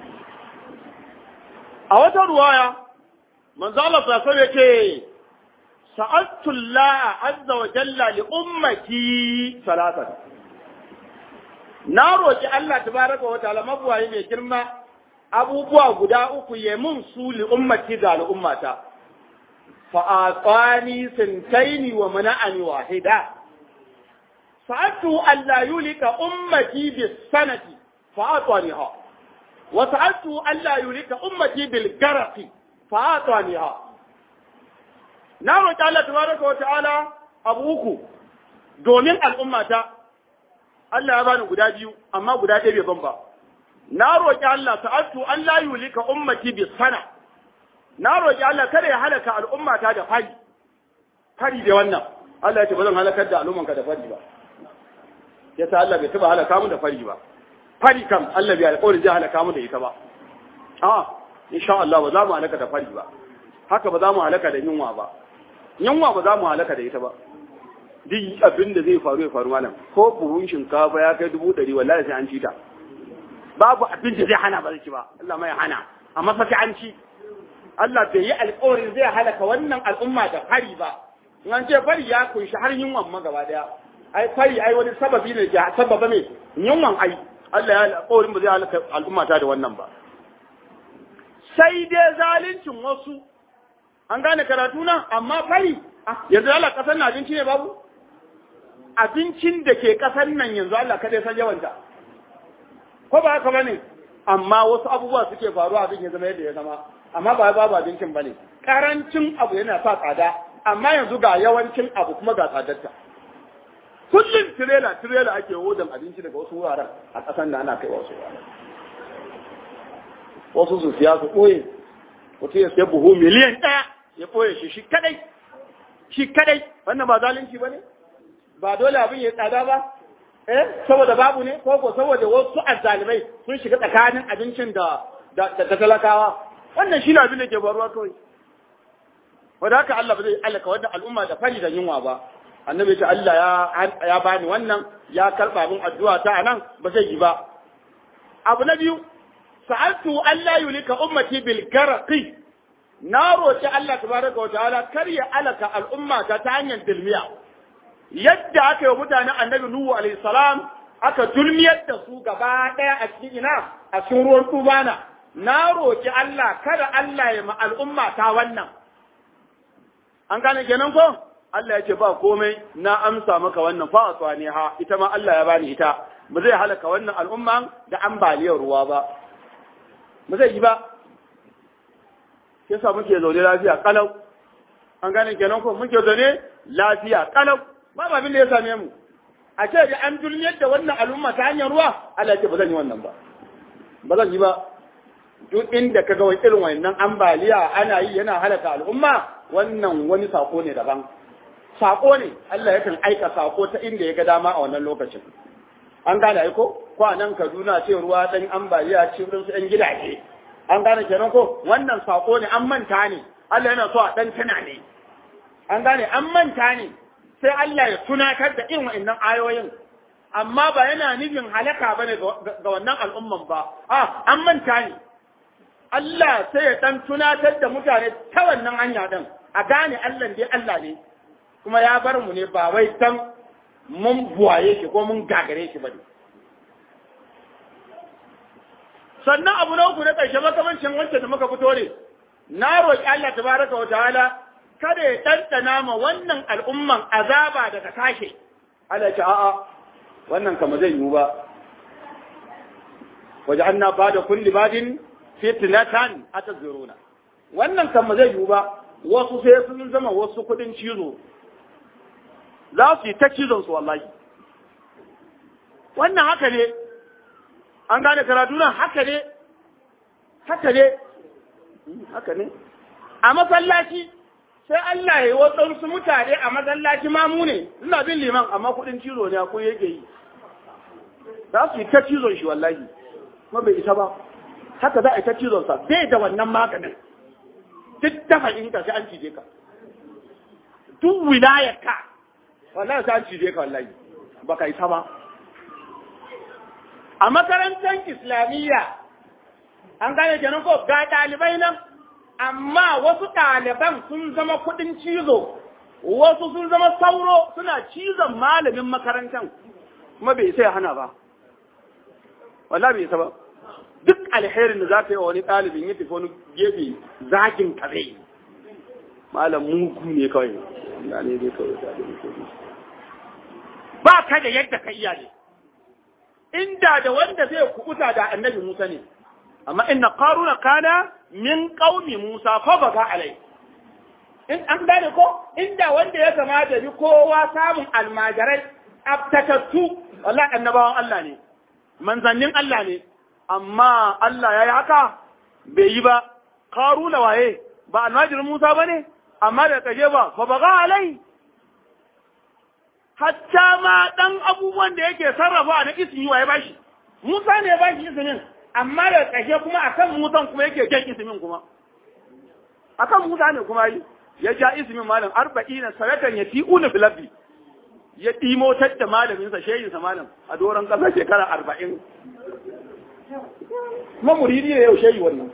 a wata ruwaya manzo Allah sallallahu alaihi ya ce sa'altu Allah azza wa jalla li ummati salatan na roki Allah tabaraka wa ta'ala mabuwaye mai girma abubuwa guda uku ya mun su li ummati ga al'ummata fa atani sintaini wa mana'ani wahida sa'altu an la yulika ummati bis sanati fa ataniha wa sa'altu an la yulika ummati bil garqi fa ataniha na roƙi Allah tabaraka wata'ala abu uku domin al'ummata Allah ya bani guda biyu amma guda ɗaya bai ban ba na roƙi Allah ta'attu an la yulika ummati bi sana na roƙi Allah kada ya halaka al'ummata da fari fari da wannan Allah ya ce ba zan halakar da al'ummanka da fari ba yasa Allah bai taba halaka mu da fari ba fari kam Allah bai alƙawarin zai halaka mu da ita ba a insha Allah ba za mu halaka da fari ba haka ba za mu halaka da yunwa ba yunwa ba za mu halaka da ita ba duk abin da zai faru ya faru malam ko buhun shinkafa ya kai dubu ɗari wallahi sai an ci ta babu abin da zai hana ba zai ci ba Allah mai hana amma fa sai an ci Allah bai yi alƙawarin zai halaka wannan al'umma da fari ba in an ce fari ya kunshi har yunwan ma gaba daya ai fari ai wani sababi ne ke sababa mai yunwan ai Allah ya alƙawarin ba zai halaka al'umma ta da wannan ba sai dai zaluncin wasu an gane karatu nan amma fari yanzu Allah kasar na abinci ne babu abincin da ke kasar nan yanzu Allah kada san yawanta ko ba haka bane amma wasu abubuwa suke faruwa abin ya zama yadda ya zama amma ba babu abincin bane karancin abu yana sa tsada amma yanzu ga yawancin abu kuma ga tsadarta kullum tirela tirela ake wodan abinci daga wasu wuraren a kasar da ana kai wasu wuraren wasu su siya su ɓoye mutum ya siya buhu miliyan ɗaya ya ɓoye shi shi kadai shi kadai wannan ba zalunci ba ne ba dole abin ya tsada ba eh saboda babu ne ko ko saboda wasu azzalimai sun shiga tsakanin abincin da da talakawa wannan shi ne abin da ke faruwa kawai wanda haka Allah ba zai alaka wannan al'umma da fari da yunwa ba annabi ya ce Allah ya ya bani wannan ya karba min addu'a ta anan ba zai yi ba abu na biyu sa'altu Allah yulika ummati bil garqi na roki Allah tabaraka wa ta'ala kar ya alaka al'umma ta ta hanyar dilmiya yadda aka yi mutanen annabi Nuhu alaihi salam aka dulmiyar da su gaba ɗaya a cikin ina a cikin ruwan tubana na roki Allah kada Allah ya ma al'umma ta wannan an gane kenan ko Allah ya ce ba komai na amsa maka wannan fa aswani ha ita ma Allah ya bani ita ba zai halaka wannan al'umma da ambaliyar ruwa ba ba zai yi ba yasa muke zaune lafiya kalau an gane kenan ko muke zaune lafiya kalau ba abin da ya same mu a ce da an dulmiyar da wannan al'umma ta hanyar ruwa Allah ya ce ba zan yi wannan ba ba zan yi ba duk inda ka ga wani irin wannan ambaliya ana yi yana halaka al'umma wannan wani sako ne daban sako ne Allah yakan aika sako ta inda ya ga dama a wannan lokacin an gane aiko ko a nan Kaduna ce ruwa dan ambaliya ce wurin su ɗan gidaje an gane kenan ko wannan sako ne an manta ne Allah yana so a dan tana ne an gane an manta ne sai Allah ya tunatar da irin wa'annan ayoyin amma ba yana nufin halaka bane ga wannan al'umman ba a an manta ne Allah sai ya dan tunatar da mutane ta wannan hanya din a gane Allah dai Allah ne kuma ya bar mu ne ba wai dan mun buwaye shi ko mun gagare shi bane sannan abu na uku na ƙarshe makamancin wancan da muka fito ne na roƙi Allah tabaraka wa ta'ala kada ya ɗanɗana ma wannan al'umman azaba daga sashe Allah ce a'a wannan kama zai yiwu ba waje an na ba da kulli badin fitnatan atazuruna wannan kama zai yiwu ba wasu sai sun zama wasu kuɗin cizo za su yi ta cizon su wallahi wannan haka ne an gane karatu nan haka ne haka ne haka ne a masallaci sai Allah ya yi waɗansu mutane a masallaci mamu ne ina bin liman amma kuɗin cizo ne ko yake yi za su yi ta cizon shi wallahi kuma bai isa ba haka za a yi ta cizon sa bai da wannan maganin duk dafa in ka sai an cije ka duk wilayar ka wallahi sai an cije ka wallahi baka isa ba a makarantar islamiyya an gane kenan ko ga ɗalibai nan amma wasu ɗaliban sun zama kuɗin cizo wasu sun zama sauro suna cizon malamin makarantar kuma bai sai hana ba wallahi bai isa ba duk alherin da za ka yi wa wani ɗalibin ya tafi wani gefe zagin kare malam mugu ne kawai na ne dai kawai ba ka da yadda ka iya ne inda da wanda zai kubuta da annabi Musa ne amma inna qaruna kana min qaumi Musa fa baga alai in an gane ko inda wanda ya kamata bi kowa samun almajarai abtatattu wallahi annabawan Allah ne manzannin Allah ne amma Allah yayi haka bai yi ba qaruna waye ba almajirin Musa bane amma da kaje ba fa baga alai hatta ma ɗan abubuwan da yake sarrafa na ismi wa ya bashi Musa ne ya bashi ismin amma da ƙarshe kuma akan Musan kuma yake jan ismin kuma akan Musa ne kuma yi ya ja ismin malam arba'ina sanatan ya ti'una filabbi ya ɗimotar da malaminsa shehinsa malam a doron ƙasa shekara arba'in kuma muridi ne yau shehi wannan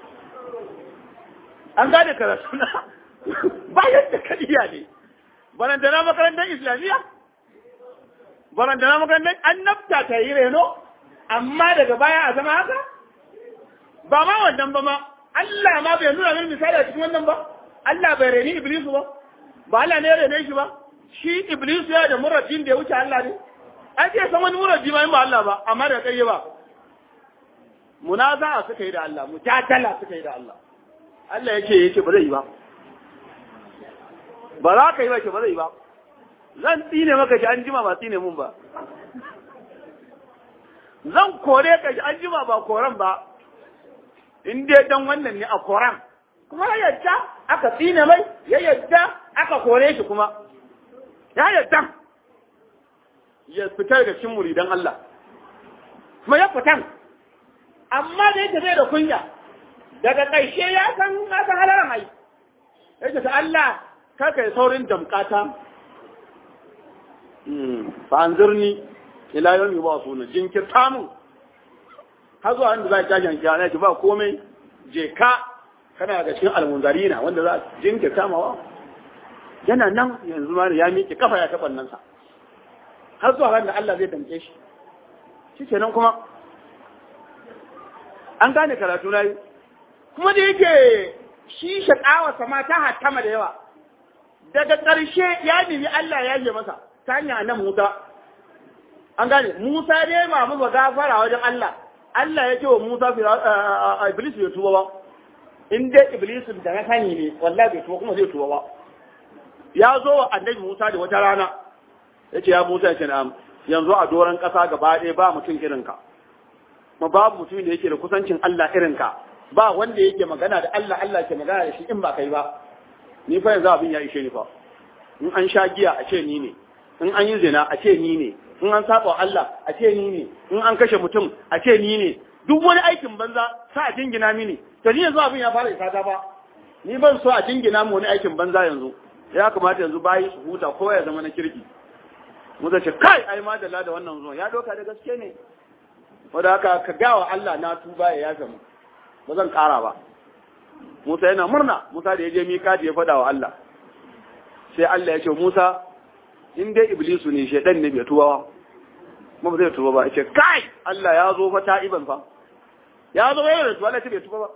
an gane karatu na ba yadda ka iya ne barantana makarantar islamiyya barantana makarantar annabta ta yi reno amma daga baya a zama haka ba ma wannan ba ma Allah ma bai nuna min misali a cikin wannan ba Allah bai reni Iblisu ba ba Allah ne ya rene shi ba shi Iblisu ya da murabin da ya wuce Allah ne an ce san wani murabbi ma in ba Allah ba amma da kai ba munaza'a suka yi da Allah mujadala suka yi da Allah Allah yake yake ba zai yi ba ba za ka yi ba ke ba zai ba zan tsine maka shi an jima ba tsine mun ba zan kore ka shi an jima ba koran ba in dai dan wannan ne a koran kuma ya yadda aka tsine mai ya yadda aka kore shi kuma ya yadda ya fita daga cikin muridan Allah kuma ya fitan amma da yake zai da kunya daga ƙarshe ya san ya san halaran ai yake ta Allah kaka yi saurin damkata fa'anzirni ila yau yi ba su na jinkirta mun har zuwa inda za a jashin kiyana ki ba komai je ka kana da cikin almunzarina wanda za a jinkirta mawa yana nan yanzu ma ya miƙe kafa ya taɓa nan sa har zuwa ran da Allah zai damke shi shi kenan kuma an gane karatu na yi kuma da yake shi shaƙawa sama ta hattama da yawa daga ƙarshe ya nemi Allah ya yi masa ta hanya nan Musa an gane Musa dai mamu ba gafara wajen Allah Allah ya ce wa Musa Iblis bai tuba ba in dai Iblis da na sani ne wallahi bai tuba kuma zai tuba ba ya zo wa annabi Musa da wata rana ya ce ya Musa ya ce na'am yanzu a doron ƙasa gaba ɗaya ba mutum irinka ma babu mutum da yake da kusancin Allah irinka ba wanda yake magana da Allah Allah ke magana da shi in ba kai ba ni fa yanzu abin ya ishe ni fa in an sha giya a ce ni ne in an yi zina a ce ni ne in an saba Allah a ce ni ne in an kashe mutum a ce ni ne duk wani aikin banza sa a jingina mini to ni yanzu abin ya fara isa ta ba ni ban so a jingina mu wani aikin banza yanzu ya kamata yanzu bayi su huta ko ya zama na kirki mu ce kai ai madalla da wannan zuwa ya doka da gaske ne wanda haka ka gawa Allah na tuba ya yafe mu ba zan kara ba Musa yana murna Musa da ya je mikati ya faɗa wa Allah sai Allah ya ce Musa in dai iblisu ne shedan ne bai tuba ba kuma ba zai tuba ba ya ce kai Allah ya zo fa ta'iban fa ya zo yana da tuba Allah ce bai tuba ba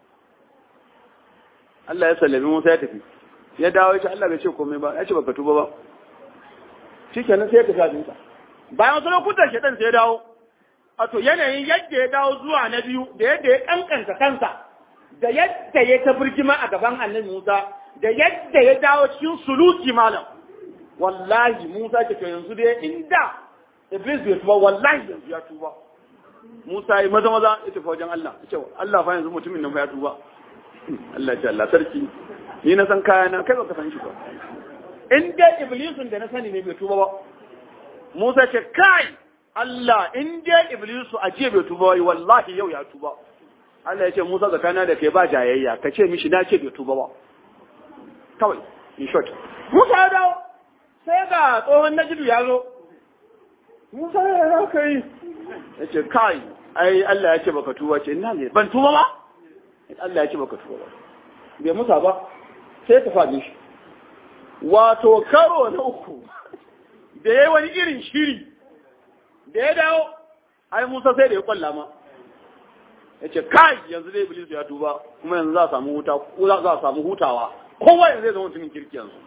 Allah ya sallami Musa ya tafi ya dawo ya ce Allah bai ce komai ba ya ce baka tuba ba shikenan sai ya tafi abinsa bayan wasu lokutan shedan sai ya dawo wato yanayin yadda ya dawo zuwa na biyu da yadda ya kankanta kansa da yadda ya ta birgima a gaban annabi Musa da yadda ya dawo cikin suluki malam wallahi Musa ke to yanzu dai inda Iblis bai tuba wallahi yanzu ya tuba Musa yi maza maza ya tafi wajen Allah ya ce Allah fa yanzu mutumin nan fa ya tuba Allah ya ce Allah sarki ni na san kaya na kai baka san shi ba in dai Iblisun da na sani ne bai tuba ba Musa ce kai Allah in dai Iblisu a jiya bai tuba wai wallahi yau ya tuba Allah ya ce Musa zakana da kai ba jayayya ka ce mishi na ce bai tuba ba kawai in short Musa ya dawo sai ga tsohon najidu ya zo Musa ya za ka yi ya ce kai ai Allah ya ce baka tuba ce ina ne ban tuba ba Allah ya ce baka tuba ba bai musa ba sai ta faɗi shi wato karo na uku da ya wani irin shiri da ya dawo ai Musa sai da ya kwalla ma ya ce kai yanzu dai Iblis ya tuba kuma yanzu za a samu huta za a samu hutawa kowa yanzu zai zama mutumin kirki yanzu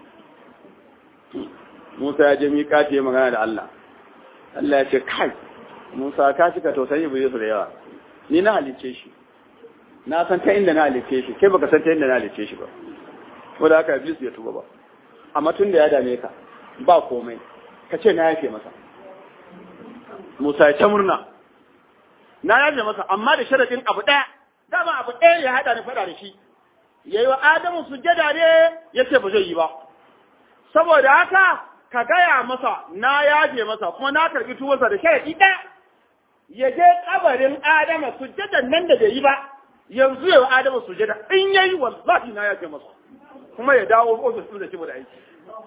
Musa ya je miƙati ya magana da Allah Allah ya ce kai Musa ka cika tausayin Iblis da yawa ni na halicce shi na san ta inda na halicce shi kai baka san ta inda na halicce shi ba wanda haka Iblis ya tuba ba amma tun da ya dame ka ba komai ka ce na yafe masa Musa ya ta murna na yafe masa amma da sharadin abu ɗaya dama abu ɗaya ya haɗa ni faɗa da shi yayi wa Adamu sujjada ne yace ba zai yi ba saboda haka ka gaya masa na yaje masa kuma na karbi tuwarsa da sharadi ɗaya ya je kabarin Adama sujjadan nan da bai yi ba yanzu yau Adama sujjada in yayi wallahi na yaje masa kuma ya dawo ofis ɗin da shi da aiki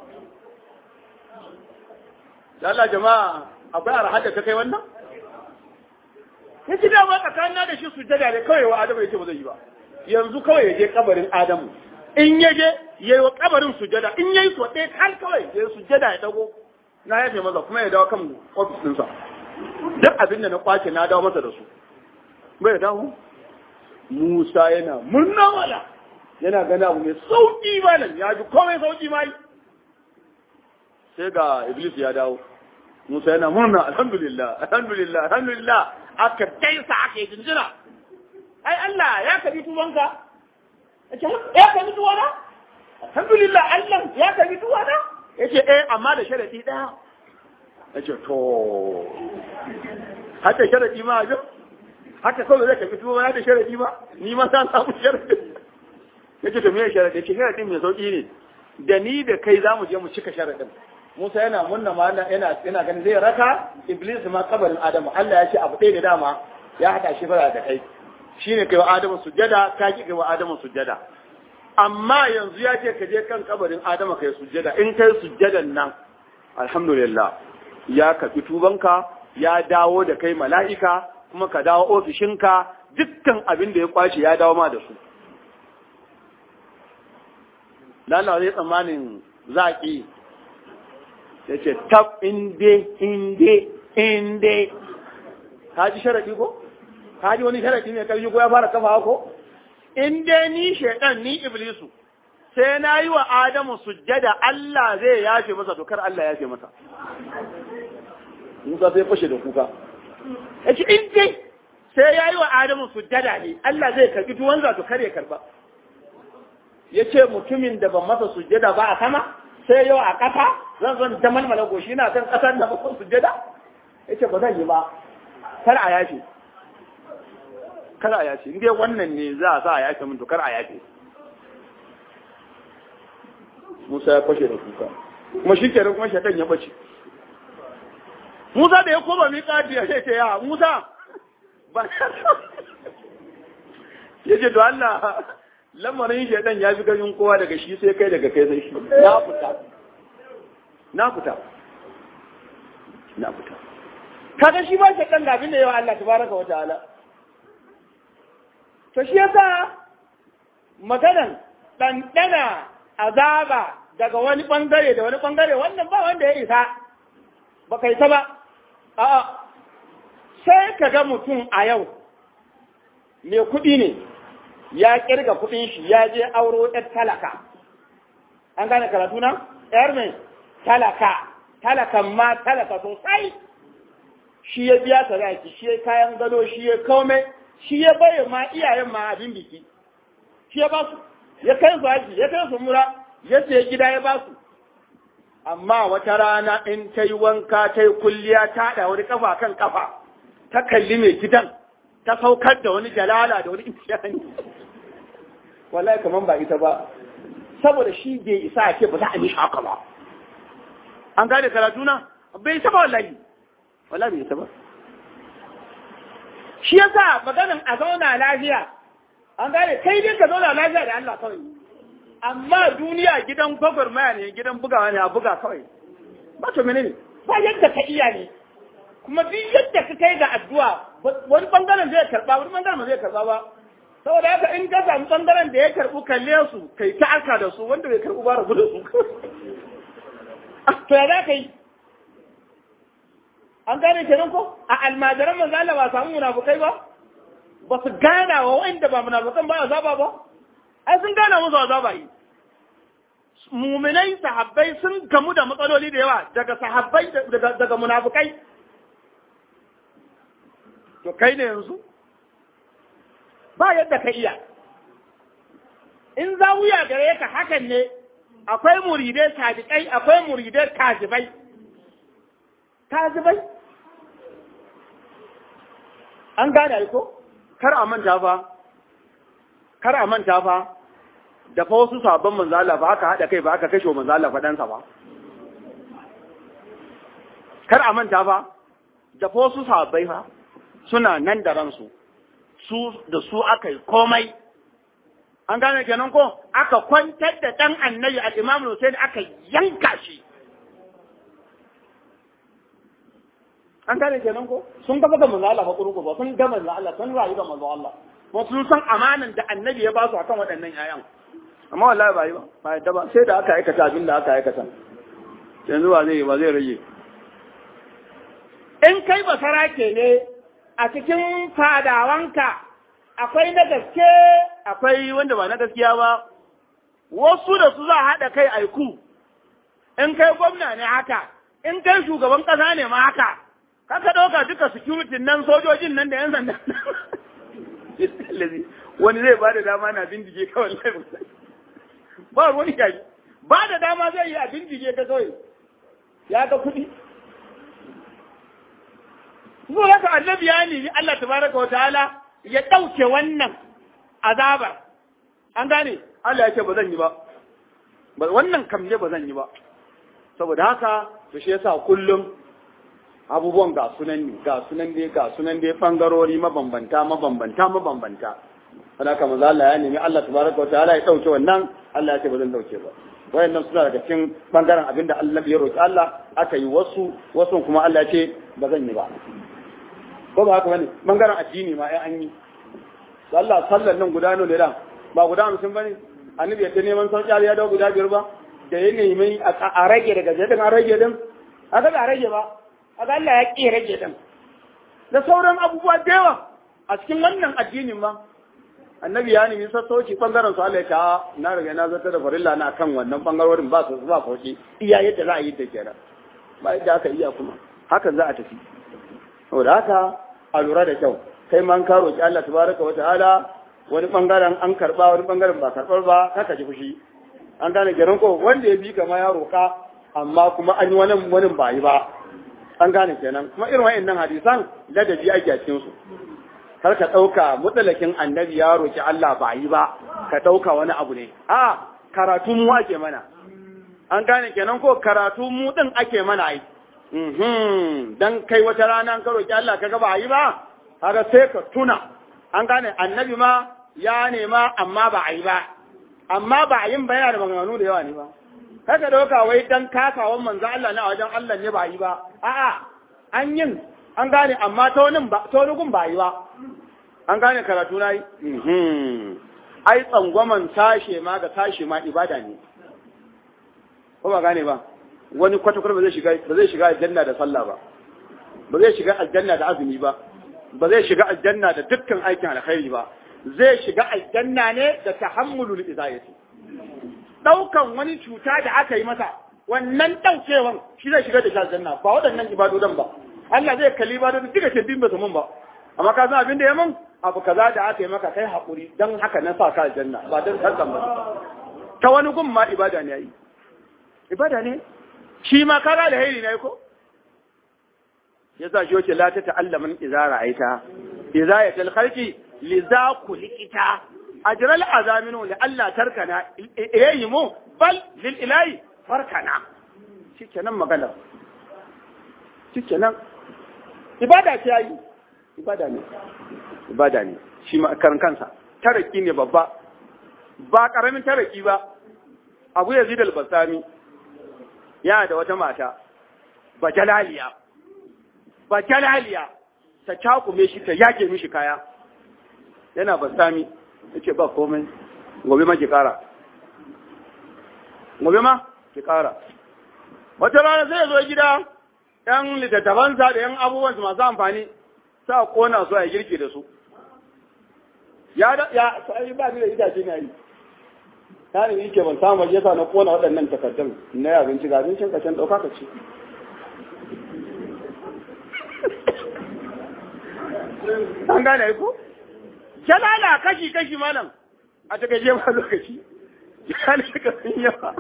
da Allah jama'a akwai arhar da ta kai wannan ya ci dama tsakanin da shi sujjada ne kawai wa Adamu ya ce ba zai yi ba yanzu kawai ya je kabarin Adamu in ya je ya yi wa kabarin sujada in ya yi so ɗaya kan kawai ya sujada ya dago na yafe masa kuma ya dawo kan ofis ɗinsa duk abin da na kwace na dawo masa da su bai dawo Musa yana murna wala yana gana abu mai sauƙi malam ya ji komai sauƙi ma sai ga Iblis ya dawo Musa yana murna alhamdulillah alhamdulillah alhamdulillah aka daisa aka yi jinjina ai Allah ya kabi tubanka ya kabi tuwana alhamdulillah Allah ya kabi tuwana yace eh amma da sharadi daya yace to haka sharadi ma ajo haka kawai zai kabi tuwana da sharadi ba ni ma san samu sharadi yace to me sharadi yace sharadin mai sauki ne da ni da kai zamu je mu cika sharadin Musa yana munna ma yana yana ganin zai raka Iblis ma kabarin Adamu Allah ya ce abu ɗaya ne dama ya haɗa shi fara da kai shine kai wa Adamu sujjada ka ki kai wa Adamu sujjada amma yanzu ya ce ka je kan kabarin Adamu kai sujjada in kai sujjadan nan alhamdulillah ya kafi tubanka ya dawo da kai mala'ika kuma ka dawo ofishinka dukkan abin da ya kwace ya dawo ma da su Allah zai tsammanin za a ƙi ya ce tab inde inde inde ka ji sharaɗi ko ka ji wani sharaɗi mai ƙarfi ko ya fara kafa ko inde ni shaidan ni iblisu sai na yi wa adamu sujjada Allah zai yafe masa dokar Allah yafe masa Musa sai fashe da kuka ya ce inde sai ya yi wa adamu sujjada ne Allah zai karɓi tuwanza to kare karɓa ya ce mutumin da ban masa sujjada ba a sama sai yau a ƙasa zan zan ta malmala goshi na kan ƙasar da masa sujjada ya ce ba zan yi ba kar a yafe kar a yafe inda wannan ne za a sa a yafe min to kar a yafe Musa ya fashe da kuka kuma shi kenan kuma shaitan ya bace Musa da ya koma miƙati ya ce ya Musa ba ya ce to Allah lamarin shaidan ya fi ganin kowa daga shi sai kai daga kai sai shi na fita na fita na fita kaga shi ba shaidan da abin da yawa Allah tabaraka wa ta'ala to shi yasa maganan ɗanɗana azaba daga wani ɓangare da wani ɓangare wannan ba wanda ya isa ba kai ta ba a'a sai ka ga mutum a yau mai kuɗi ne ya kirga kuɗin shi ya je auro ɗan talaka an gane karatu na ‘yar mai talaka talakan ma talaka sosai shi ya biya sadaki shi ya kayan gado shi ya kome shi ya baye ma iyayen ma abin biki shi ya ba su ya kai su haji ya kai su mura ya ce gida ya ba su amma wata rana in ta yi wanka ta yi kulliya ta da wani kafa kan kafa ta kalli mai gidan ta saukar da wani jalala da wani imtiyani wallahi kaman ba ita ba saboda shi bai isa ake ba za a mishi haka ba an gane karatu na bai isa ba wallahi wallahi bai isa ba shi yasa maganin a zauna lafiya an gane kai dai ka zauna lafiya da Allah kawai amma duniya gidan gwagwarmaya ne gidan bugawa ne a buga kawai ba to menene ba yadda ka iya ne kuma duk yadda ka kai ga addu'a wani bangaren zai karba wani bangaren ba zai karba ba saboda haka in ka samu bangaren da ya karbu kalle su kai ta aka da su wanda bai karbu ba rabu da su to ya za ka yi an gane kenan ko a almajiran manzo Allah ba samu munafukai ba ba su gana wa wanda ba munafukan ba azaba ba ai sun gana musu azaba yi muminai sahabbai sun gamu da matsaloli da yawa daga sahabbai daga daga munafukai to kai ne yanzu ba yadda ka iya in za wuya gare ka hakan ne akwai muridai sadiƙai akwai muridai kazibai kazibai an gane ko kar a manta fa kar a manta fa da fa wasu sabon manzo Allah ba aka hada kai ba aka kashe manzo Allah fadansa ba kar a manta fa da fa wasu sahabbai fa suna nan da ransu su da su aka yi komai an gane kenan ko aka kwantar da dan annabi al-Imam Hussein aka yanka shi an gane kenan ko sun gaba ga manzo Allah bakuru ba sun ga manzo Allah sun rayu ga manzo Allah kuma sun san amanan da annabi ya ba su akan waɗannan yayan amma wallahi ba yi ba ba yadda ba sai da aka aikata abin da aka aikata yanzu ba zai ba zai rage in kai ba sarake ne a cikin fadawanka akwai na gaske akwai wanda ba na gaskiya ba wasu da su za a haɗa kai aiku in kai gwamna ne haka in kai shugaban ƙasa ne ma haka kaka ɗauka duka security nan sojojin nan da yan sanda wani zai ba da dama na bindige kawai laifin ba wani yayi ba da dama zai yi a bindige ka kawai ya ga kuɗi zo haka annabi ya nemi Allah tabaraka wa ta'ala ya ɗauke wannan azabar an gane Allah ya ce ba zan yi ba wannan kam ne ba zan yi ba saboda haka to shi yasa kullum abubuwan ga sunan ne ga sunan dai ga sunan dai bangarori mabambanta mabambanta mabambanta haka manzo Allah ya nemi Allah tabaraka wa ta'ala ya dauke wannan Allah ya ce ba zan dauke ba wayannan suna daga cikin bangaren abinda Allah ya roki Allah aka yi wasu wasu kuma Allah ya ce ba zan yi ba ko ba haka bane bangaren addini ma ai an yi Allah sallan nan guda nawa ne da ba guda 50 bane annabi ya ta neman sauki ya dawo guda biyar ba da ya nemi a rage daga jadin an rage din aka ba rage ba aka Allah ya ƙi rage din da sauran abubuwa da yawa a cikin wannan addinin ma annabi ya nemi sassauci bangaren su Allah ya ta na riga na zata da farilla na kan wannan bangarorin ba su ba sauki iya yadda za a yi da kenan ba yadda aka iya kuma hakan za a tafi saboda haka a lura da kyau kai man ka roki Allah tabaraka wa ta'ala wani bangaren an karba wani bangaren ba karbar ba kaka ji fushi an gane garin ko wanda ya bi kama ya roka amma kuma an yi wani wani ba yi ba an gane kenan kuma irin wa'annan hadisan ladabi ake a cikin su kar ka ɗauka mutsalakin annabi ya roki Allah ba yi ba ka ɗauka wani abu ne a karatu mu ake mana an gane kenan ko karatu mu din ake mana ai dan kai wata rana ka roki Allah kaga ba yi ba haka sai ka tuna an gane annabi ma ya nema amma ba a yi ba amma ba a yin ba yana da maganganu da yawa ne ba kaka dauka wai dan kasawan manzo Allah na wajen Allah ne ba yi ba a'a an yin an gane amma ta wani ba ta wani gun ba yi ba an gane karatu na yi ai tsangwaman tashe ma ga tashe ma ibada ne ko ba gane ba wani kwata-kwata ba zai shiga ba zai shiga aljanna da sallah ba ba zai shiga aljanna da azumi ba ba zai shiga aljanna da dukkan aikin alkhairi ba zai shiga aljanna ne da tahammulul izayati daukan wani cuta da aka yi masa wannan daukewan shi zai shiga da shi aljanna ba waɗannan ibadodan ba Allah zai kalli ibadodin duka ce bin ba su mun ba amma ka san abin da ya mun abu kaza da aka yi maka kai hakuri dan haka na sa ka aljanna ba dan sarkan ba ta wani gun ma ibada ne yayi ibada ne shi ma kaga alheri ne ko yasa shi wace la ta ta'allamin idza ra'aita idza yatal khalqi li za kulikita ajral azaminu li Allah tarkana yayi mu bal lil ilahi farkana shikenan magana shikenan ibada ce yayi ibada ne ibada ne shi ma karan kansa taraki ne babba ba karamin taraki ba Abu Yazid al-Basami yana da wata mata bajalaliya bajalaliya ta cakume shi ta yake mishi kaya yana basami yace ba komai gobe ma ki kara gobe ma ki kara wata rana sai ya zo gida yan littattafansa da yan abubuwan masu amfani sa kona su a girki da su ya da ya sai ba ni da itace na yi ta ne yake ban samu yasa na kona waɗannan takardun na abinci ga abincin ka can ɗauka ka ci an gane ko jalala kashi kashi malam a ta gaje ma lokaci ya ne ka sun yawa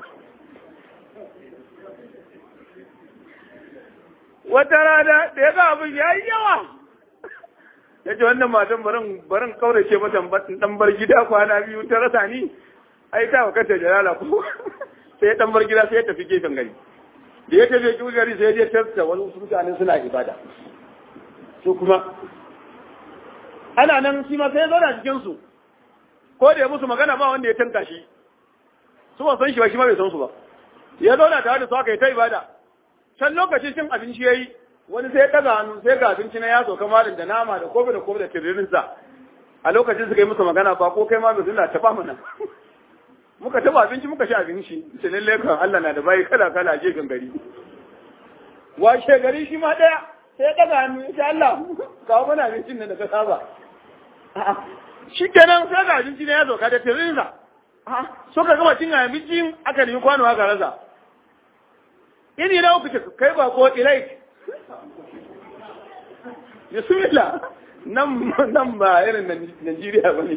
wata rana da ya ga abin ya yi yawa ya ce wannan matan barin barin kaurace mata dan bar gida kwana biyu ta rasa ni ai ta wakata jalala ko sai ya dan bar gida sai ya tafi gefen gari da ya tafi gefen gari sai ya je tafta wani mutane suna ibada su kuma ana nan shi ma sai ya zauna cikin su ko da ya musu magana ba wanda ya tanka shi su ba san shi ba shi ma bai san su ba ya zauna tare da su aka yi ta ibada can lokacin cin abinci yayi wani sai ya ɗaga hannu sai ga abinci na ya sauka malin da nama da kofi da kofi da tiririnsa a lokacin suka yi musu magana ba ko kai ma bai zuna taɓa mana muka taɓa abinci muka sha abinci ce lalle kan Allah na da bayi kala kala je gari washe gari shi ma ɗaya sai ya ɗaga hannu ya ce Allah kawo mana abincin nan da ka saba shi kenan sai ga abinci na ya sauka da tiririnsa suka gama cin abincin aka nemi kwano aka rasa ini na uku kai ba ko ilai bismillah nan nan ba irin Najeriya ba ne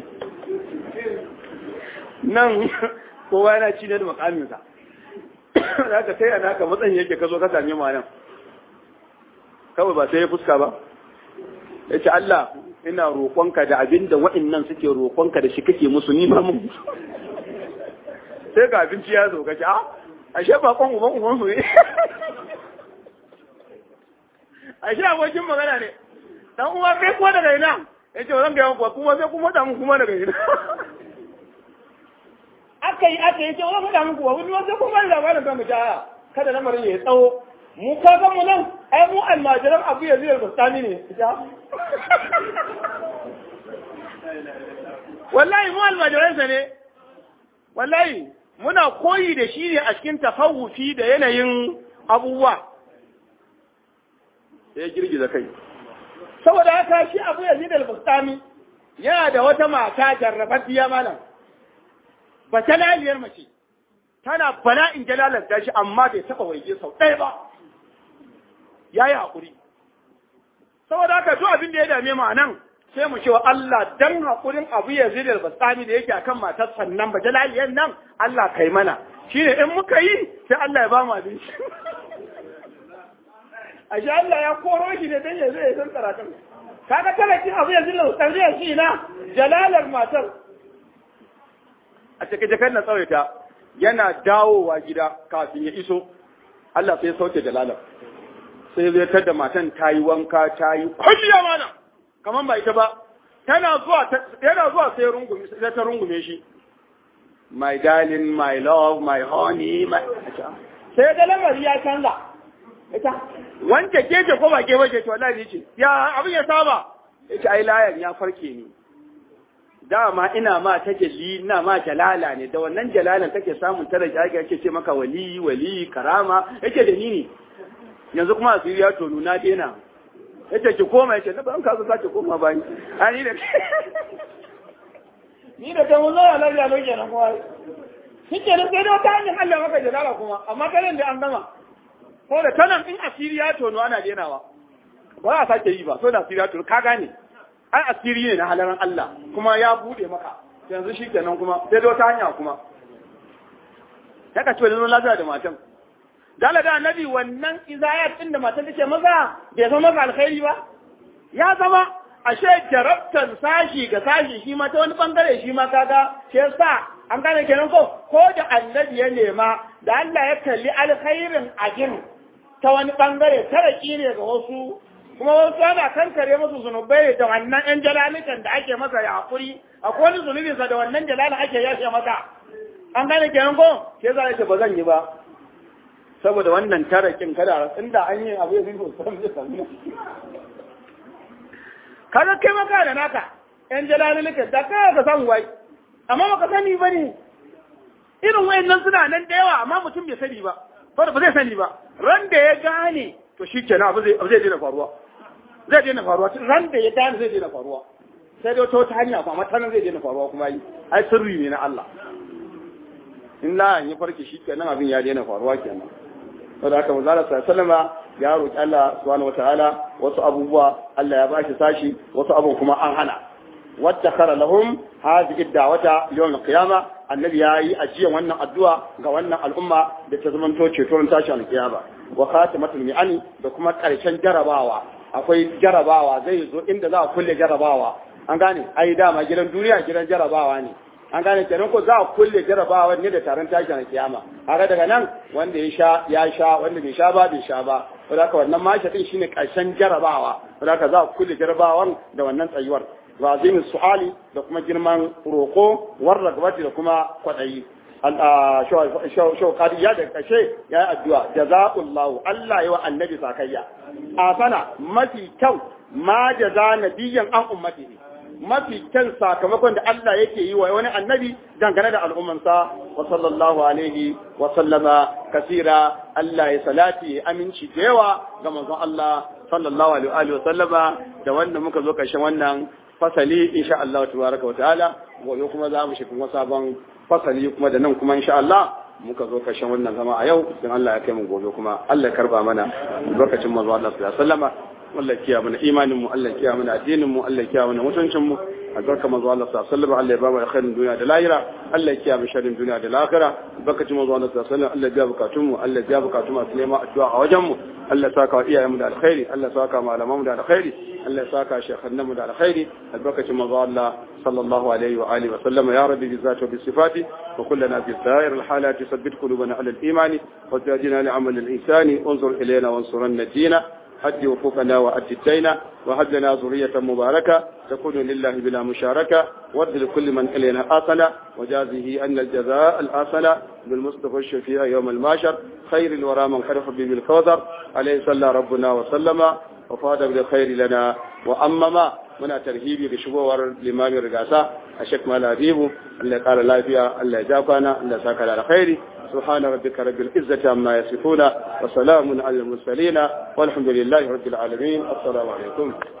nan kowa yana ci ne da makaminsa za ka sai ana ka matsayin yake ka zo ka same ma nan kawai ba sai ya fuska ba ya ce Allah ina roƙonka da abin da wa'innan suke roƙonka da shi kake musu ni ma mun sai ga abinci ya zo ka ce a ashe bakon uban uban su ne ashe abokin magana ne dan uwa kai kuma daga ina yace zan ga yanku kuma sai kuma da mun kuma daga ina aka yi aka yi ce wani faɗa muku wani wasu kuma da labarin kan mutu kada lamarin ya tsawo mu ka san mu nan ai mu almajiran abu ya zai bustani ne wallahi mu almajiransa ne wallahi muna koyi da shi ne a cikin tafawufi da yanayin abubuwa ya girgiza kai saboda haka shi abu yazid al-bustami yana da wata mata jarrabaddiya malam ba ta laliyar mace tana bala'in jalalanta shi amma bai taɓa waige sau ɗaya ba ya yi haƙuri saboda haka duk abin da ya dame mu a nan sai mu cewa Allah dan haƙurin abu ya zai da basami da yake akan matar sannan ba jalaliyar nan Allah kai mana shine in muka yi sai Allah ya ba mu abinci ashe Allah ya koro shi ne dan ya zai san karatun kaga talakin abu ya zai da basami shi na jalalar matar a cikin jakar na tsawaita yana dawowa gida kafin ya iso Allah sai ya sauke jalalar sai zai tada matan ta yi wanka ta yi kwalliya mana kamar ba ita ba tana zuwa yana zuwa sai rungume sai ta rungume shi my darling my love my honey my sai ga lamari ya canza ita wanda ke ce ko ba ke ba ke to wallahi ce ya abin ya saba yace ai layan ya farke ni dama ina ma ta jalli ina ma jalala ne da wannan jalalan take samun tare da ake ce maka wali wali karama yake da ni ne yanzu kuma asiri ya tonu na dena yace ki koma yace na ban ka zo ki koma bayan ani da ni da kan zo ya lafiya lo kenan kuma shi ke nan sai da wata hanyar Allah maka jalala kuma amma karen da an gama ko da tanan in asiri ya tono ana denawa ba a sake yi ba so da asiri ya tono ka gane ai asiri ne na halaran Allah kuma ya bude maka yanzu shi kenan kuma sai da wata hanya kuma ya ka ce wani lafiya da matan dala da annabi wannan izayat din da matan take maza bai zama maka alkhairi ba ya zama ashe jarabtan sashi ga sashi shi ma ta wani bangare shi ma kaga shi yasa an gane kenan ko ko da annabi ya nema da Allah ya kalli alkhairin ajin ta wani bangare taraki ne ga wasu kuma wasu ana kankare musu zunubai da wannan yan jalalikan da ake masa ya hakuri akwai wani zunubinsa da wannan jalalin ake yashe masa an gane kenan ko ke za ce ba zan yi ba saboda wannan tarakin kada inda an yi abu ya zai sosai zai sami kaga kai maka da naka yan jalalika da kai ka san wai amma baka sani ba ne irin wayannan suna nan da yawa amma mutum bai sani ba ba ba zai sani ba ran da ya gane to shi kenan abu zai zai daina faruwa zai daina faruwa ran da ya gane zai daina faruwa sai dai wata hanya kuma ta nan zai daina faruwa kuma yi ai sirri ne na Allah in la ya farke shi kenan abin ya daina faruwa kenan saboda haka manzo Allah sallama ya roki Allah subhanahu wataala wasu abubuwa Allah ya bashi sashi wasu abubuwa kuma an hana wattakhara lahum hadhihi da'wata yawm al-qiyamah annabi ya yi ajiyan wannan addu'a ga wannan al'umma da ta zamanto ceto ran tashi al-qiyama wa khatimatul mi'ani da kuma karshen jarabawa akwai jarabawa zai zo inda za a kulle jarabawa an gane ai dama gidan duniya gidan jarabawa ne an gane kenan ko za a kulle jarabawa ne da taron tashi al-qiyama haka daga nan wanda ya sha ya sha wanda bai sha ba bai sha ba saboda haka wannan mashi din shine karshen jarabawa saboda haka za a kulle jarabawan da wannan tsayuwar wa azimin su'ali da kuma girman roko war ragabati da kuma kwadayi shaukadi ya da kashe ya yi addu'a jaza'ullahu Allah yi wa annabi sakayya a sana mafi kyau ma jaza nabiyan an ummati mafi kyan sakamakon da Allah yake yi wa wani annabi dangane da al'ummansa wa sallallahu alaihi wa sallama kasira Allah ya salati aminci da yawa ga manzon Allah sallallahu alaihi wa sallama da wanda muka zo karshen wannan fasali insha Allah tabaraka wa ta'ala gobe kuma za mu shi kuma sabon fasali kuma da nan kuma insha Allah muka zo karshen wannan zama a yau dan Allah ya kai mu gobe kuma Allah ya karba mana lokacin manzo Allah sallallahu alaihi wasallama Allah ya kiyaye mana imanin mu Allah ya kiyaye mana addinin mu Allah ya kiyaye mana mutuncin mu albarka manzo Allah sallallahu alaihi wasallam Allah ya ba mu alkhairin duniya da lahira Allah ya kiyaye mu sharrin duniya da lahira albarkacin manzo Allah sallallahu alaihi wasallam Allah ya biya bukatun mu Allah ya biya bukatun mu neman addu'a a wajen mu Allah ya saka wa iyayen mu da alkhairi Allah ya saka malaman mu da alkhairi Allah ya saka shekhannan mu da alkhairi albarkacin manzo Allah sallallahu alaihi wa alihi wa sallam ya rabbi bi zati wa bi sifati wa kullana fi sa'ir al halati sabbit qulubana ala al iman wa zidna li amal al ihsani انظر الينا وانصرنا الدين حج وفوقنا وأد الدين وهب لنا ذرية مباركة تكون لله بلا مشاركة وارد لكل من إلينا آصنا وجازه أن الجزاء الآصنا بالمصطفى الشفيع يوم الماشر خير الورى من خرف به بالكوثر عليه صلى ربنا وسلم وفاد بالخير لنا wa amma ma muna tarhibi da shigowar limamin rigasa a Sheikh Malam Habibu Allah ya kara lafiya Allah ya ja kwana Allah ya saka da alkhairi سبحان ربك رب العزة عما يصفون وسلام على المرسلين والحمد لله رب العالمين السلام عليكم